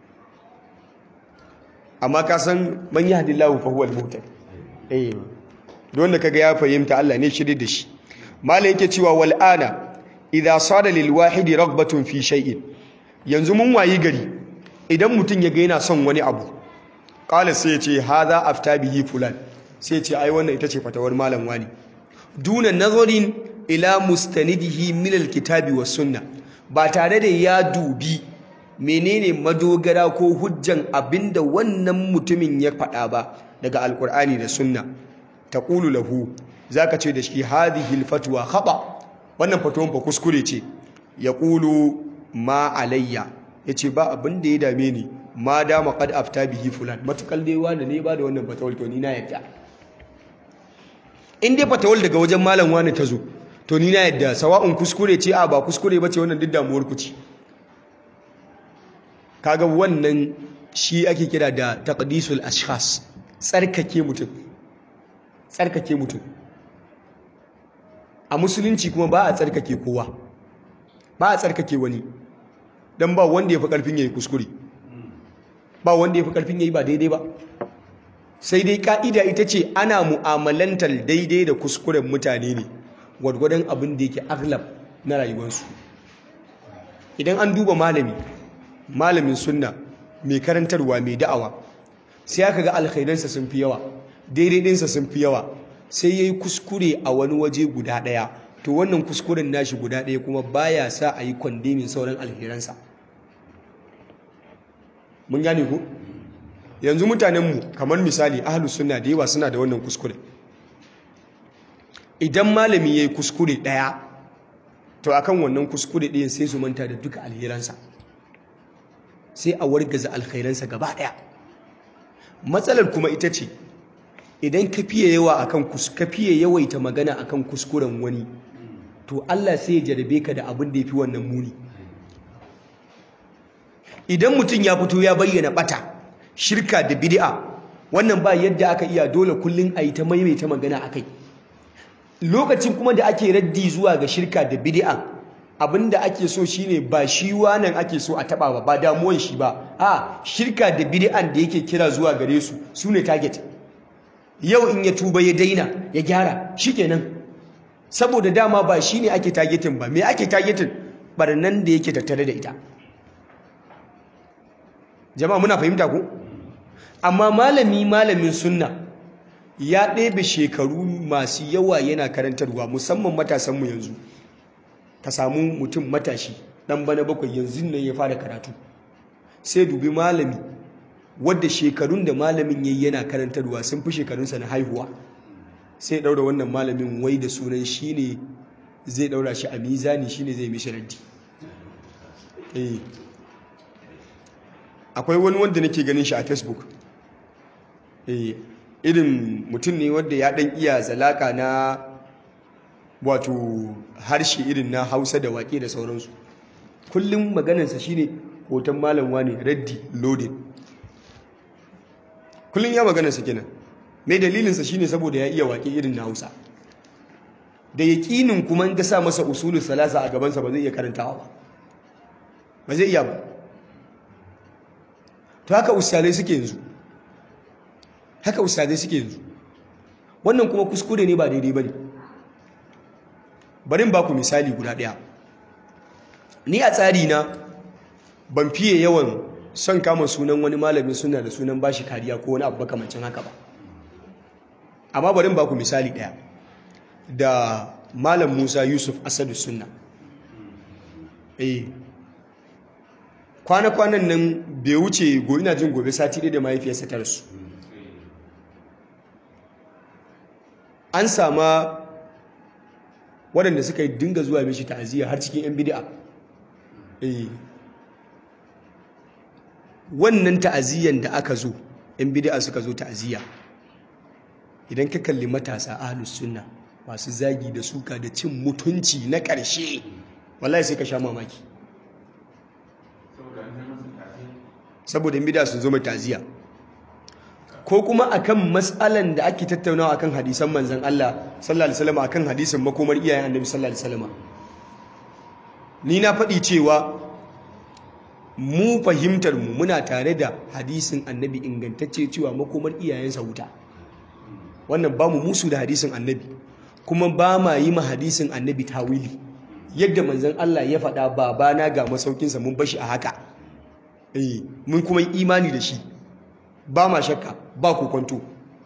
Speaker 1: amma ka san man yahdillahu fa huwal muhtadi eh don da kaga ya fahimta Allah ne shirye da shi malai yake cewa wal ana idza sada lil wahidi raghbatun fi shay'in yanzu mun wayi gari idan mutum ya ga yana son wani abu qala sai ya ce hadha afta bihi fulan sai ya ce ai wannan ita ce fatawar malam wani duna nazarin ila mustanidihi min alkitabi was sunna ba tare da ya dubi menene madogara ko hujjan abinda wannan mutumin ya faɗa ba daga alkur'ani da sunna taqulu lahu zaka ce da shi hadhihi alfatwa khata wannan fatawan fa kuskure ce yaqulu ma alayya yace ba abin da ya dame ni ma dama qad afta bihi fulan matukal dai wani ne ba da wannan fatawal to ni na yadda in dai fatawal daga wajen malam wani ta zo to ni na yadda sawa'un kuskure ce a ba kuskure bace wannan duk damuwar ku ce kaga wannan shi ake kira da taqdisul ashkhas tsarkake mutum tsarkake mutum a musulunci kuma ba a tsarkake kowa ba a tsarkake wani don ba wanda ya fi ƙarfin ya yi kuskure ba wanda ya fi ƙarfin ya yi ba daidai ba sai dai ka'ida ita ce ana mu'amalantar daidai da kuskuren mutane ne gwargwadon abin da yake aglab na rayuwarsu idan an duba malami malamin sunna mai karantarwa mai da'awa sai aka ga alkhairansa sun fi yawa daidaiɗinsa sun fi yawa sai ya yi kuskure a wani waje guda ɗaya to wannan kuskuren nashi guda ɗaya kuma baya sa a yi kwandemin sauran alheransa mun gane ku yanzu mutanenmu kamar misali ahalus sunna da yawa suna da wannan kuskure idan malami ya yi kuskure ɗaya to akan wannan kuskure ɗayan sai su manta da duka alheransa sai a wargaza alkhairansa gaba ɗaya matsalar kuma ita ce idan ka fiye yawa akan ka fiye yawaita magana akan kuskuren wani to Allah sai ya jarabe ka da abin da yafi wannan muni idan mutum ya fito ya bayyana bata shirka da bid'a wannan ba yadda aka iya dole kullun ayi ta maimaita magana akai lokacin kuma da ake raddi zuwa ga shirka da bid'a abinda ake so shine ba shi wannan ake so a taba ba ba damuwan shi ba a shirka da bid'an da yake kira zuwa gare su sune target yau in ya tuba ya daina ya gyara shikenan saboda dama ba shine ake targeting ba me ake targeting barnan da yake tattare da ita jama'a muna fahimta ko amma malami malamin sunna ya ɗebe shekaru masu yawa yana karantarwa musamman matasanmu yanzu ka samu mutum matashi ɗan bana bakwai yanzu nan ya fara karatu sai dubi malami wadda shekarun da malamin yayi yana karantarwa sun fi shekarunsa na haihuwa sai ɗaura wannan malamin wai da sunan shi ne zai ɗaura shi a mizani shi ne zai mishi raddi akwai wani wanda nake ganin shi a facebook irin mutum ne wanda ya ɗan iya zalaka na wato harshe irin na hausa da waƙe da sauransu kullum maganarsa shine hoton malam ne raddi loaded kullum ya maganarsa kenan mai dalilinsa shine saboda ya iya waƙe irin na hausa da yaƙinin kuma ga sa masa usulun salasa a gabansa ba zai iya karantawa ba ba zai iya ba to haka ustazai suke yanzu haka ustazai suke yanzu wannan kuma kuskure ne ba daidai ba ne barin ba ku misali guda ɗaya ni a tsari na ban fiye yawan son kama sunan wani malamin suna da sunan bashi kariya ko wani abu makamancin haka ba amma barin ba ku misali ɗaya da malam musa yusuf asadu sunna eh kwana-kwanan nan bai wuce ina jin gobe sati ɗaya da mahaifiyarsa ta rasu an sama waɗanda suka yi dinga zuwa mishi ta'aziyya har cikin 'yan bidi'a wannan ta'aziyyar da aka zo 'yan bidi'a suka zo ta'aziyya idan ka kalli matasa ahlus sunna masu zagi da suka da cin mutunci na ƙarshe wallahi sai ka sha mamaki saboda in bida sun zo mai ta'aziyya ko kuma akan matsalan da ake tattaunawa akan hadisan manzon Allah sallallahu alaihi wasallam akan hadisin makomar iyayen Annabi sallallahu alaihi wasallam ni na faɗi cewa mu fahimtar mu muna tare da hadisin Annabi ingantacce cewa makomar iyayensa wuta wannan ba mu musu da hadisin Annabi kuma ba ma yi ma hadisin Annabi tawili yadda manzon Allah ya faɗa babana ga masaukinsa mun bashi a haka eh mun kuma yi imani da shi ba ma shakka ba ku kwanto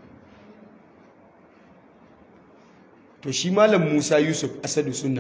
Speaker 1: to shi malam Musa Yusuf Asadu Sunna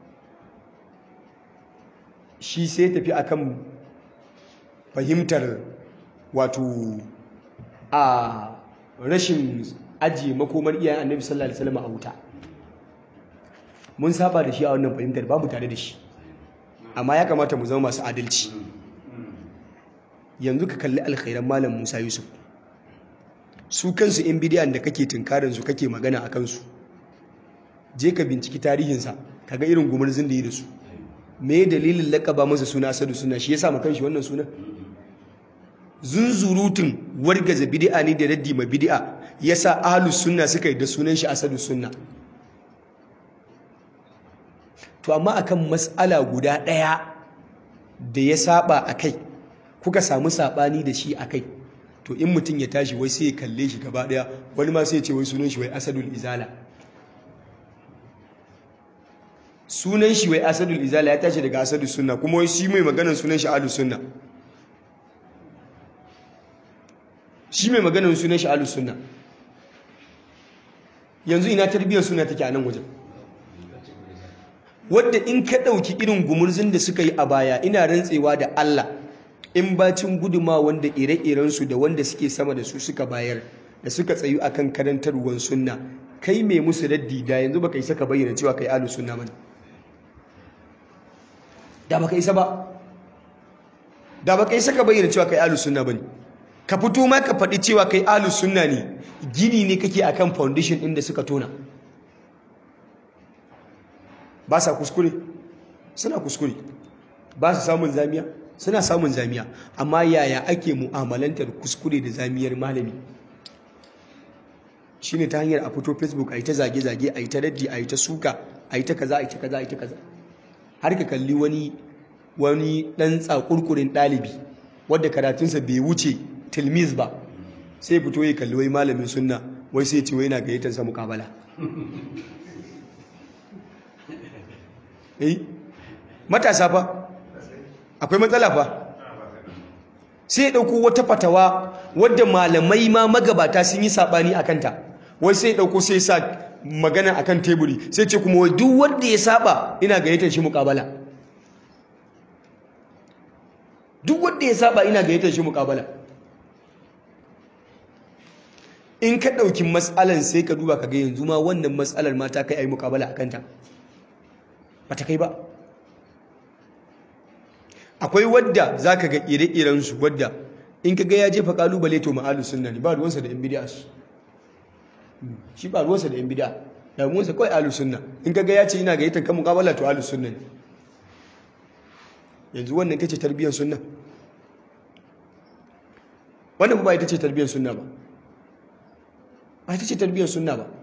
Speaker 1: shi sai tafi akan fahimtar wato a rashin ajiye makomar iyayen Annabi sallallahu alaihi wasallam a wuta mun saba da shi a wannan fahimtar babu tare da shi amma ya kamata mu zama masu adalci yanzu ka kalli alkhairan malam Musa Yusuf su kansu in bidiyan da kake tunkarin su kake magana a kansu je ka binciki tarihinsa kaga irin gumurzin da yi da su me dalilin lakaba masa suna asadu suna shi yasa makan shi wannan sunan zunzurutun wargaza bid'a ne da raddi ma bid'a yasa ahlus sunna suka yi da sunan shi asadus sunna to amma akan mas'ala guda ɗaya da ya saba akai kuka samu sabani da shi akai to in mutum ya tashi wai sai ya kalle shi gaba ɗaya wani ma sai ya ce wai sunan shi wai asadul izala sunan shi wai asadul izala ya tashi daga asadus sunna kuma wai shi mai maganar sunan shi ahlus sunna shi mai maganar sunan shi ahlus sunna yanzu ina tarbiyyar suna take a nan wajen wadda in ka ɗauki irin gumurzun da suka yi a baya ina rantsewa da Allah in bacin guduma wanda ire-irensu da wanda suke sama da su suka bayar da suka tsayu akan karantarwar sunna kai mai musu raddi da yanzu baka isa ka bayyana cewa kai ahlus sunna bane da baka isa ba da baka isa ka bayyana cewa kai ahlus sunna bane ka fito ma ka faɗi cewa kai ahlus sunna ne gini ne kake akan foundation ɗin da suka tona ba sa kuskure suna kuskure ba su samun zamiya suna samun zamiya amma yaya ake mu'amalantar kuskure da zamiyar malami shine ta hanyar a fito facebook a yi ta zage-zage a yi ta raddi a yi ta suka a yi ta kaza a yi ta kaza a yi ta kaza har ka kalli wani wani ɗan tsakurkurin ɗalibi wadda karatunsa bai wuce tilmiz ba sai fito ya kalli wai malamin sunna wai sai ce wai na gayyatar sa mukabala eh matasa fa akwai matsala fa sai ya dauko wata fatawa wadda malamai ma magabata sun yi sabani akan ta wai sai ya dauko sai sa magana akan teburi sai ce kuma wai duk wanda ya saba ina gayyatar shi mukabala duk wanda ya saba ina gayyatar shi mukabala in ka ɗauki matsalan sai ka duba ka ga yanzu ma wannan matsalar ma ta kai a yi mukabala a kanta ba ta kai ba akwai wadda za ka ga ire-irensu wadda in ka ga ya jefa kalubale to ma'alu sunna ne ba ruwansa da yan bidiya su shi ba ruwansa da yan bidiya da ruwansa kawai alu sunna in ka ga ya ce ina ga yitan kan mukabala to alu sunna ne yanzu wannan ita ce tarbiyyar sunna wannan ba ita ce tarbiyyar sunna ba ba ita ce tarbiyyar sunna ba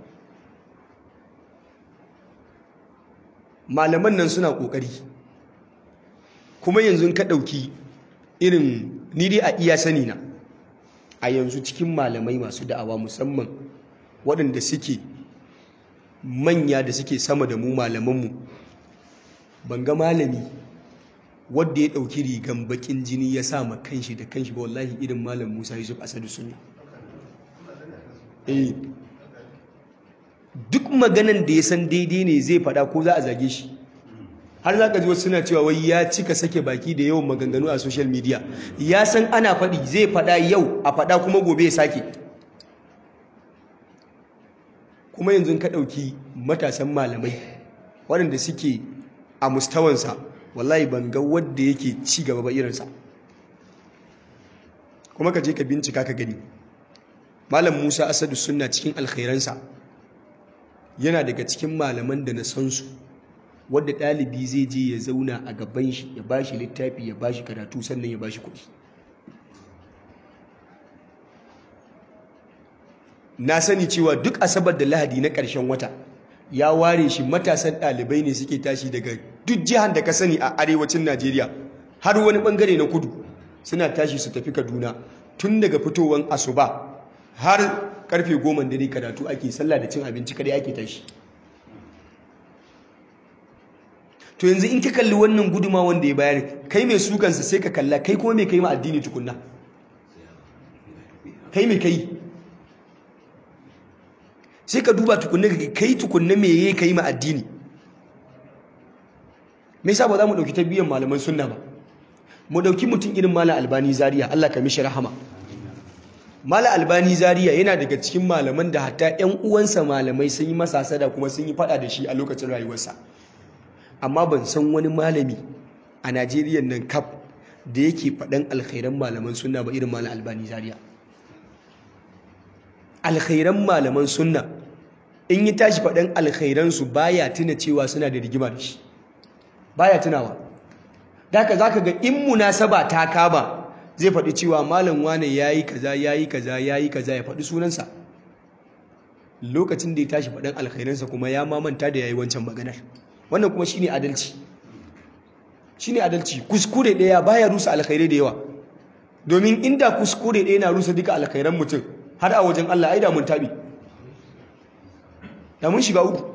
Speaker 1: malaman nan suna kokari kuma yanzu ka ɗauki irin ni dai a iya sani na a yanzu cikin malamai masu da'awa musamman waɗanda suke manya da suke sama da mu malamanmu ban ga malami wadda ya ɗauki rigan bakin jini ya sa ma kanshi da kanshi ba wallahi irin malam musa yusuf asadu sunna duk maganan da ya san daidai ne zai fada ko za a zage shi har za ka ji wasu suna cewa wai ya cika sake baki da yawan maganganu a social media ya san ana faɗi zai fada yau a fada kuma gobe ya sake kuma yanzu ka ɗauki matasan malamai waɗanda suke a mustawansa wallahi ban ga wadda yake ci gaba ba irinsa kuma ka je ka bincika ka gani malam musa asadu suna cikin alkhairansa yana daga cikin malaman da na san su wadda ɗalibi zai je ya zauna a gaban shi ya bashi littafi ya bashi karatu sannan ya bashi kuɗi na sani cewa duk asabar da lahadi na ƙarshen wata ya ware shi matasan ɗalibai ne suke tashi daga duk jihar da ka sani a arewacin najeriya har wani ɓangare na kudu suna tashi su tafi kaduna tun daga fitowar asuba har karfe goma dare karatu ake sallah da cin abinci kare ake tashi to yanzu in ka kalli wannan guduma wanda ya bayar kai mai sukansa sai ka kalla kai kuma mai kai ma addini tukunna kai mai kai sai ka duba tukunna ka kai tukunna me yayi kai ma addini me yasa ba za mu dauki tarbiyyar malaman sunna ba mu dauki mutum irin malam albani zaria Allah ka mishi rahama malam albani zaria yana daga cikin malaman da hatta ƴan uwansa malamai sun yi masa sada kuma sun yi fada da shi a lokacin rayuwarsa amma ban san wani malami a Najeriya nan kaf da yake faɗan alkhairan malaman sunna ba irin malam albani zaria alkhairan malaman sunna in yi tashi faɗan alkhairansu baya tuna cewa suna da rigima da shi baya tunawa daga za ka ga in munasaba ta kama zai faɗi cewa malam wane yayi kaza yayi kaza yayi kaza ya faɗi sunansa lokacin da ya tashi faɗin alkhairansa kuma ya mamanta da yayi wancan maganar wannan kuma shine adalci shine adalci kuskure ɗaya baya rusa alkhairai da yawa domin inda kuskure ɗaya na rusa duka alkhairan mutum har a wajen Allah ai da mun tabi da mun shiga uku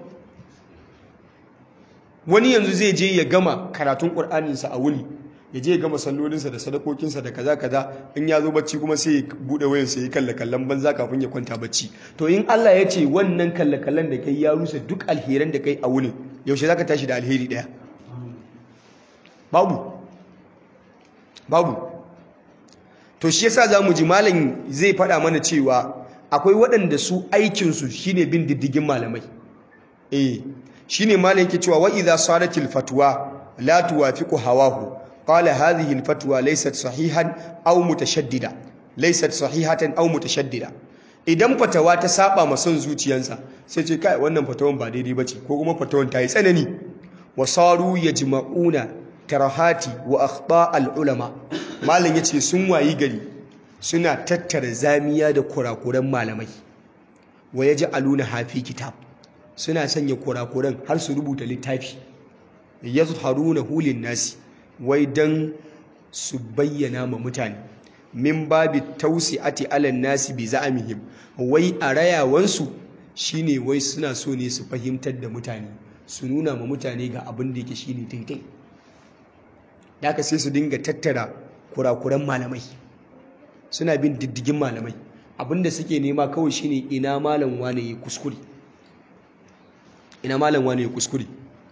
Speaker 1: wani yanzu zai je ya gama karatun ƙur'aninsa a wuni ya je ya gama sallolinsa da sadakokinsa da kaza kaza in ya zo bacci kuma sai ya buɗe wayansa ya kalla kallon banza kafin ya kwanta bacci to in Allah ya ce wannan kalla kallon da kai ya rusa duk alheran da kai a wuni yaushe zaka tashi da alheri ɗaya babu babu to shi yasa zamu ji malam zai faɗa mana cewa akwai waɗanda su aikinsu shine bin diddigin malamai eh shine malam yake cewa wa idza sadatil fatwa la tuwafiqu hawahu qala hadhihi al fatwa laysat sahihan aw mutashaddida laysat sahihatan aw mutashaddida idan fatawa ta saba ma son zuciyansa sai ce kai wannan fatawan ba daidai bace ko kuma fatawan ta yi tsanani wasaru yajma'una karahati wa akhta al ulama malam yace sun wayi gari suna tattara zamiya da kurakuran malamai wa yaj'aluna hafi kitab suna sanya kurakuran har su rubuta littafi yazharuna hulin nasi wai dan su bayyana ma mutane min babi tausi'ati alan nasi bi za'amihim wai a rayawansu shine wai suna so ne su fahimtar da mutane su nuna ma mutane ga abin da yake shine daidai da aka sai su dinga tattara kurakuran malamai suna bin diddigin malamai abinda suke nema kawai shine ina malam wane ya kuskure ina malam wane ya kuskure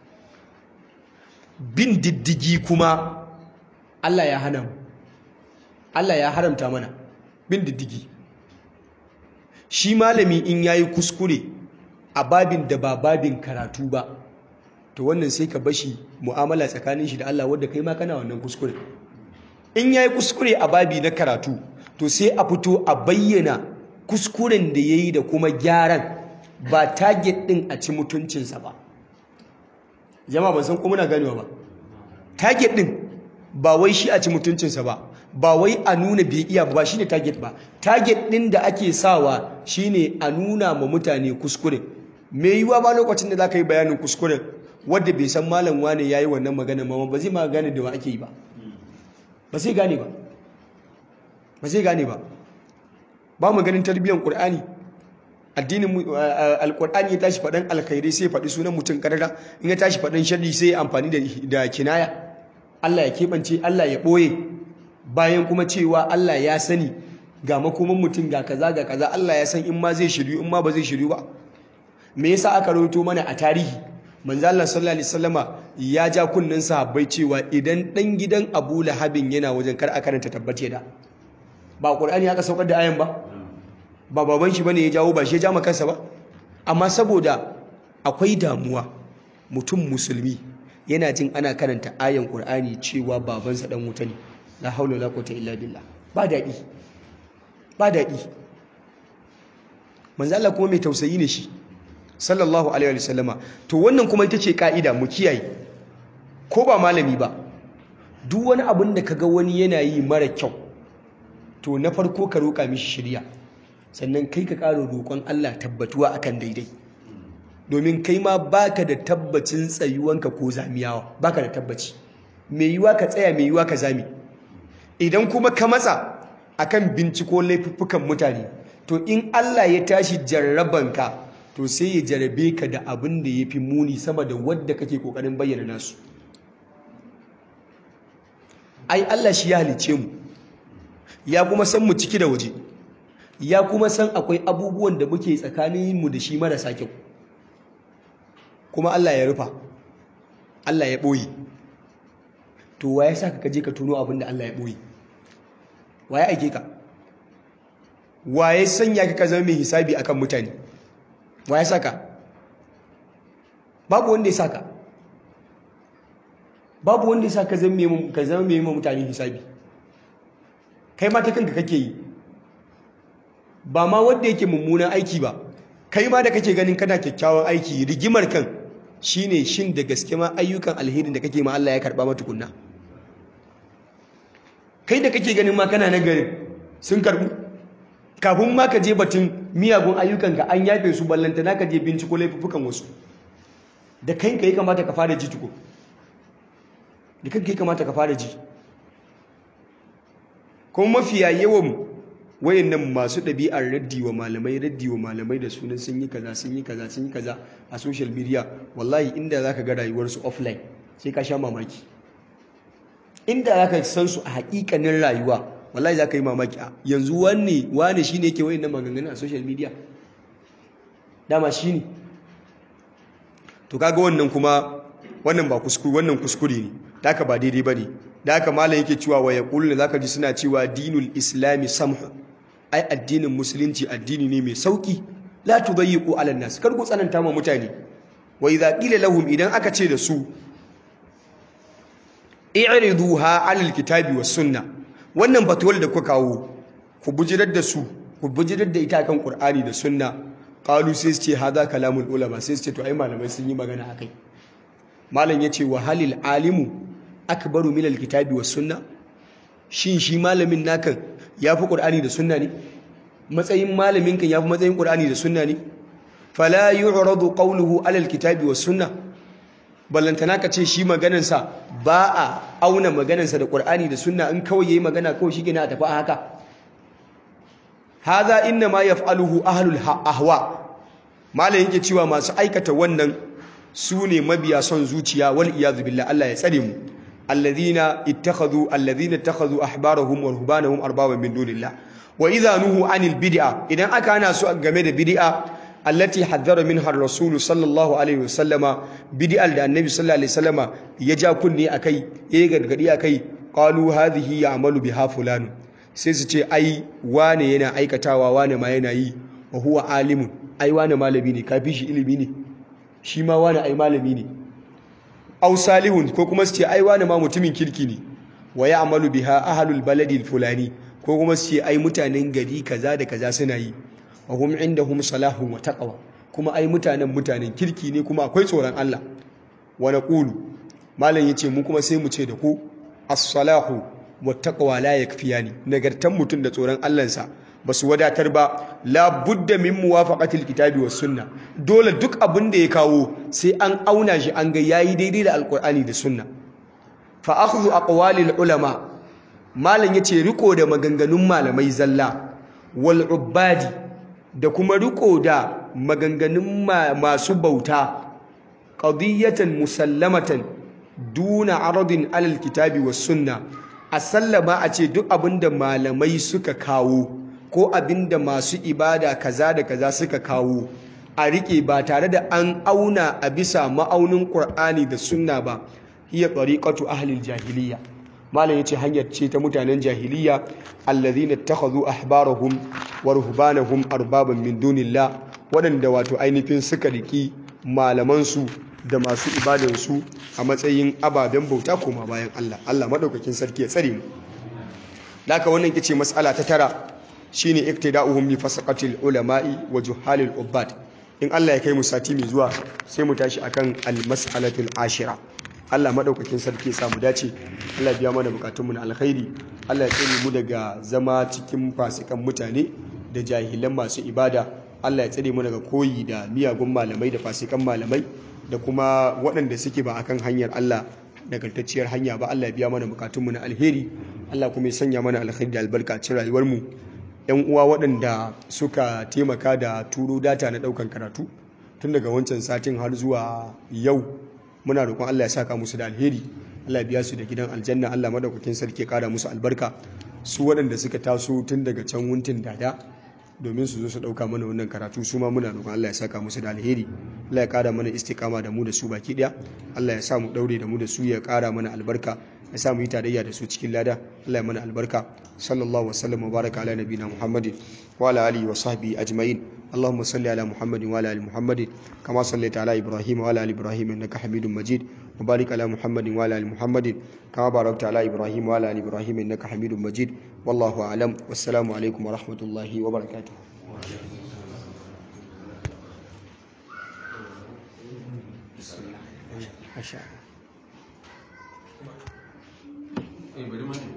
Speaker 1: bin diddigi kuma Allah ya hana mu Allah ya haramta mana bin diddigi shi malami in yayi kuskure a babin da ba babin karatu ba to wannan sai ka bashi mu'amala tsakanin shi da Allah wanda kai ma kana wannan kuskure in yayi kuskure a babi na karatu to sai a fito a bayyana kuskuren da yayi da kuma gyaran ba target din a ci mutuncinsa ba jama'a ban san ko muna ganewa ba target din ba wai shi a ci mutuncinsa ba ba wai a nuna bai iya ba shine target ba target din da ake sawa shine a nuna ma mutane kuskure me yiwa ba lokacin da zaka yi bayanin kuskuren wanda bai san malam wane yayi wannan magana ma ba zai ma gane da wa ake yi ba ba sai gane ba ba zai gane ba ba mu ganin tarbiyyar qur'ani addinin alqur'ani ya tashi faɗan alkhairi sai faɗi sunan mutum karara in ya tashi faɗan sharri sai amfani da kinaya Allah ya keɓance Allah ya ɓoye bayan kuma cewa Allah ya sani ga makoman mutum ga kaza ga kaza Allah ya san in ma zai shiryu in ma ba zai shiryu ba me yasa aka rawaito mana a tarihi manzo Allah sallallahu alaihi wasallama ya ja kunnin sahabbai cewa idan dan gidan Abu Lahabin yana wajen kar a karanta tabbace da ba Qur'ani aka saukar da ayan ba ba baban shi bane ya jawo ba shi ya ja kansa ba amma saboda akwai damuwa mutum musulmi yana jin ana karanta ayan Qur'ani cewa babansa dan wuta ne la haula wala quwwata illa billah ba dadi ba dadi manzo Allah kuma mai tausayi ne shi sallallahu alaihi wasallama to wannan kuma ita ce ka'ida mu kiyaye ko ba malami ba duk wani abin da kaga wani yana yi mara kyau to na farko ka roƙa mishi shirya sannan kai ka ƙara roƙon Allah tabbatuwa akan daidai domin kai ma baka da tabbacin tsayuwanka ko zamiyawa baka da tabbaci mai yiwa ka tsaya mai yiwa ka zami idan kuma ka matsa akan binciko laifuffukan mutane to in Allah ya tashi jarrabanka to sai ya jarabe ka da abin da ya fi muni sama da wadda kake kokarin bayyana nasu ai Allah shi ya halice mu ya kuma san mu ciki da waje ya kuma san akwai abubuwan da muke tsakanin mu da shi marasa kyau kuma Allah ya rufa Allah ya ɓoye to wa ya sa ka je ka tuno abin da Allah ya ɓoye wa ya aike ka wa ya sanya ka ka zama mai hisabi akan mutane wa ya saka babu wanda ya saka babu wanda ya saka zama mai mutane hisabi kai ma ta kanka kake yi ba ma wanda yake mummunan aiki ba kai ma da kake ganin kana kyakkyawan aiki rigimar kan shine shin da gaske ma ayyukan alherin da kake ma Allah ya karba matukunna kai da kake ganin ma kana nagarin sun karbu kafin ma ka je batun miyagun ayyukanka an yafe su ballanta na ka je binciko laifukan wasu da kanka ya kamata ka fara ji tuko da kanka ya kamata ka fara ji kuma mafiya yawan wayannan masu ɗabi'ar raddi wa malamai raddi wa malamai da sunan sun yi kaza sun yi kaza sun yi kaza a social media wallahi inda za ka ga rayuwarsu offline sai ka sha mamaki inda za ka san su a haƙiƙanin rayuwa wallahi za ka yi mamaki a yanzu wanne wane shi ne yake wayannan maganganun a social media dama shi ne to kaga wannan kuma wannan ba kuskure wannan kuskure ne da haka ba daidai ba ne da haka malam yake cewa wa yaquluna zaka ji suna cewa dinul islami samhu ai addinin musulunci addini ne mai sauki la tudayyiqu ala nas kar ku tsananta ma mutane wa idza qila lahum idan aka ce da su i'riduha ala alkitabi was sunna wannan fatuwar da kuka kawo ku bujirar da su ku bujirar da ita kan qur'ani da sunna qalu sai su ce hadha kalamul ulama sai su ce to ai malamai sun yi magana akai malam yace wa halil alimu akbaru min alkitabi was sunna shin shi malamin nakan yafi qur'ani da sunna ne matsayin malamin kan yafi matsayin qur'ani da sunna ne fala yu'radu qawluhu ala alkitabi was sunna ballantana ka ce shi maganan sa ba a auna maganan sa da qur'ani da sunna in kawai yayi magana kawai shi gina a tafi a haka hadha inna ma yaf'aluhu ahlul ahwa malamin yake cewa masu aikata wannan su ne mabiya son zuciya wal iyadu billah Allah ya tsare mu alladhina ittakhadhu alladhina ittakhadhu ahbarahum wa ruhbanahum arbaban min dunillah wa idha nuhu anil bid'a idan aka hana su game da bid'a allati haddara minha ar-rasul sallallahu alaihi wasallama bid'al da annabi sallallahu alaihi wasallama ya ja kunne akai ya gargadi akai qalu hadhihi ya'malu biha fulan sai su ce ai wane yana aikatawa wane ma yana yi wa huwa alimun ai wane malami ne kafi shi ilimi ne shi ma wane ai malami ne aw salihun ko kuma su ce ai wani ma mutumin kirki ne wa ya'malu biha ahlul baladi fulani ko kuma su ce ai mutanen gari kaza da kaza suna yi wa hum indahum salahun wa taqwa kuma ai mutanen mutanen kirki ne kuma akwai tsoron Allah wa naqulu malam yace mu kuma sai mu ce da ku as-salahu wa taqwa la yakfiyani nagartan mutun da tsoron Allah sa ba su wadatar ba la budda min muwafaqatil kitabi was sunna dole duk abin da ya kawo sai an auna shi an ga yayi daidai da alqur'ani da sunna fa akhdhu aqwalil ulama malan yace riko da maganganun malamai zalla wal ubadi da kuma riko da maganganun masu bauta qadiyatan musallamatan duna aradin alal kitabi was sunna a sallama a ce duk abin da malamai suka kawo ko abinda masu ibada kaza da kaza suka kawo a rike ba tare da an auna a bisa ma'aunin Qur'ani da sunna ba hiya tariqatu ahli jahiliya malam yace hanyar ce ta mutanen jahiliya alladhina ittakhadhu ahbarahum wa ruhbanahum arbaban min dunillah wadanda wato ainihin suka riki malaman su da masu ibadan su a matsayin ababen bauta koma bayan Allah Allah madaukakin sarki ya tsare mu laka wannan kice mas'ala ta tara shine iktida'uhum bi fasaqatil ulama'i wa juhalil ubbad in Allah ya kai mu sati mai zuwa sai mu tashi akan al-mas'alatul ashira Allah madaukakin sarki ya samu dace Allah biya mana bukatun mu na alkhairi Allah ya tsare mu daga zama cikin fasikan mutane da jahilan masu ibada Allah ya tsare mu daga koyi da miyagun malamai da fasikan malamai da kuma waɗanda suke ba akan hanyar Allah nagartacciyar hanya ba Allah ya biya mana bukatun mu na alheri Allah kuma ya sanya mana alkhairi da albarka a cikin rayuwar mu yan uwa waɗanda suka taimaka da turo data na ɗaukan karatu tun daga wancan satin har zuwa yau muna roƙon Allah ya saka musu da alheri Allah ya biya su da gidan aljanna Allah madaukakin sarki ya ƙara musu albarka su waɗanda suka taso tun daga can wuntin dada domin su zo su ɗauka mana wannan karatu su ma muna roƙon Allah ya saka musu da alheri Allah ya ƙara mana istikama da mu da su baki ɗaya Allah ya sa mu ɗaure da mu da su ya ƙara mana albarka ya sa mu yi tarayya da su cikin lada Allah ya mana albarka sallallahu wa sallam wa baraka ala nabiyina muhammadin wa ala alihi wa sahbihi ajma'in اللهم صل على محمد وعلى ال محمد كما صليت على ابراهيم وعلى ال ابراهيم انك حميد مجيد وبارك على محمد وعلى ال محمد كما باركت على ابراهيم وعلى ال ابراهيم انك حميد مجيد والله اعلم والسلام عليكم ورحمه الله وبركاته ما شاء الله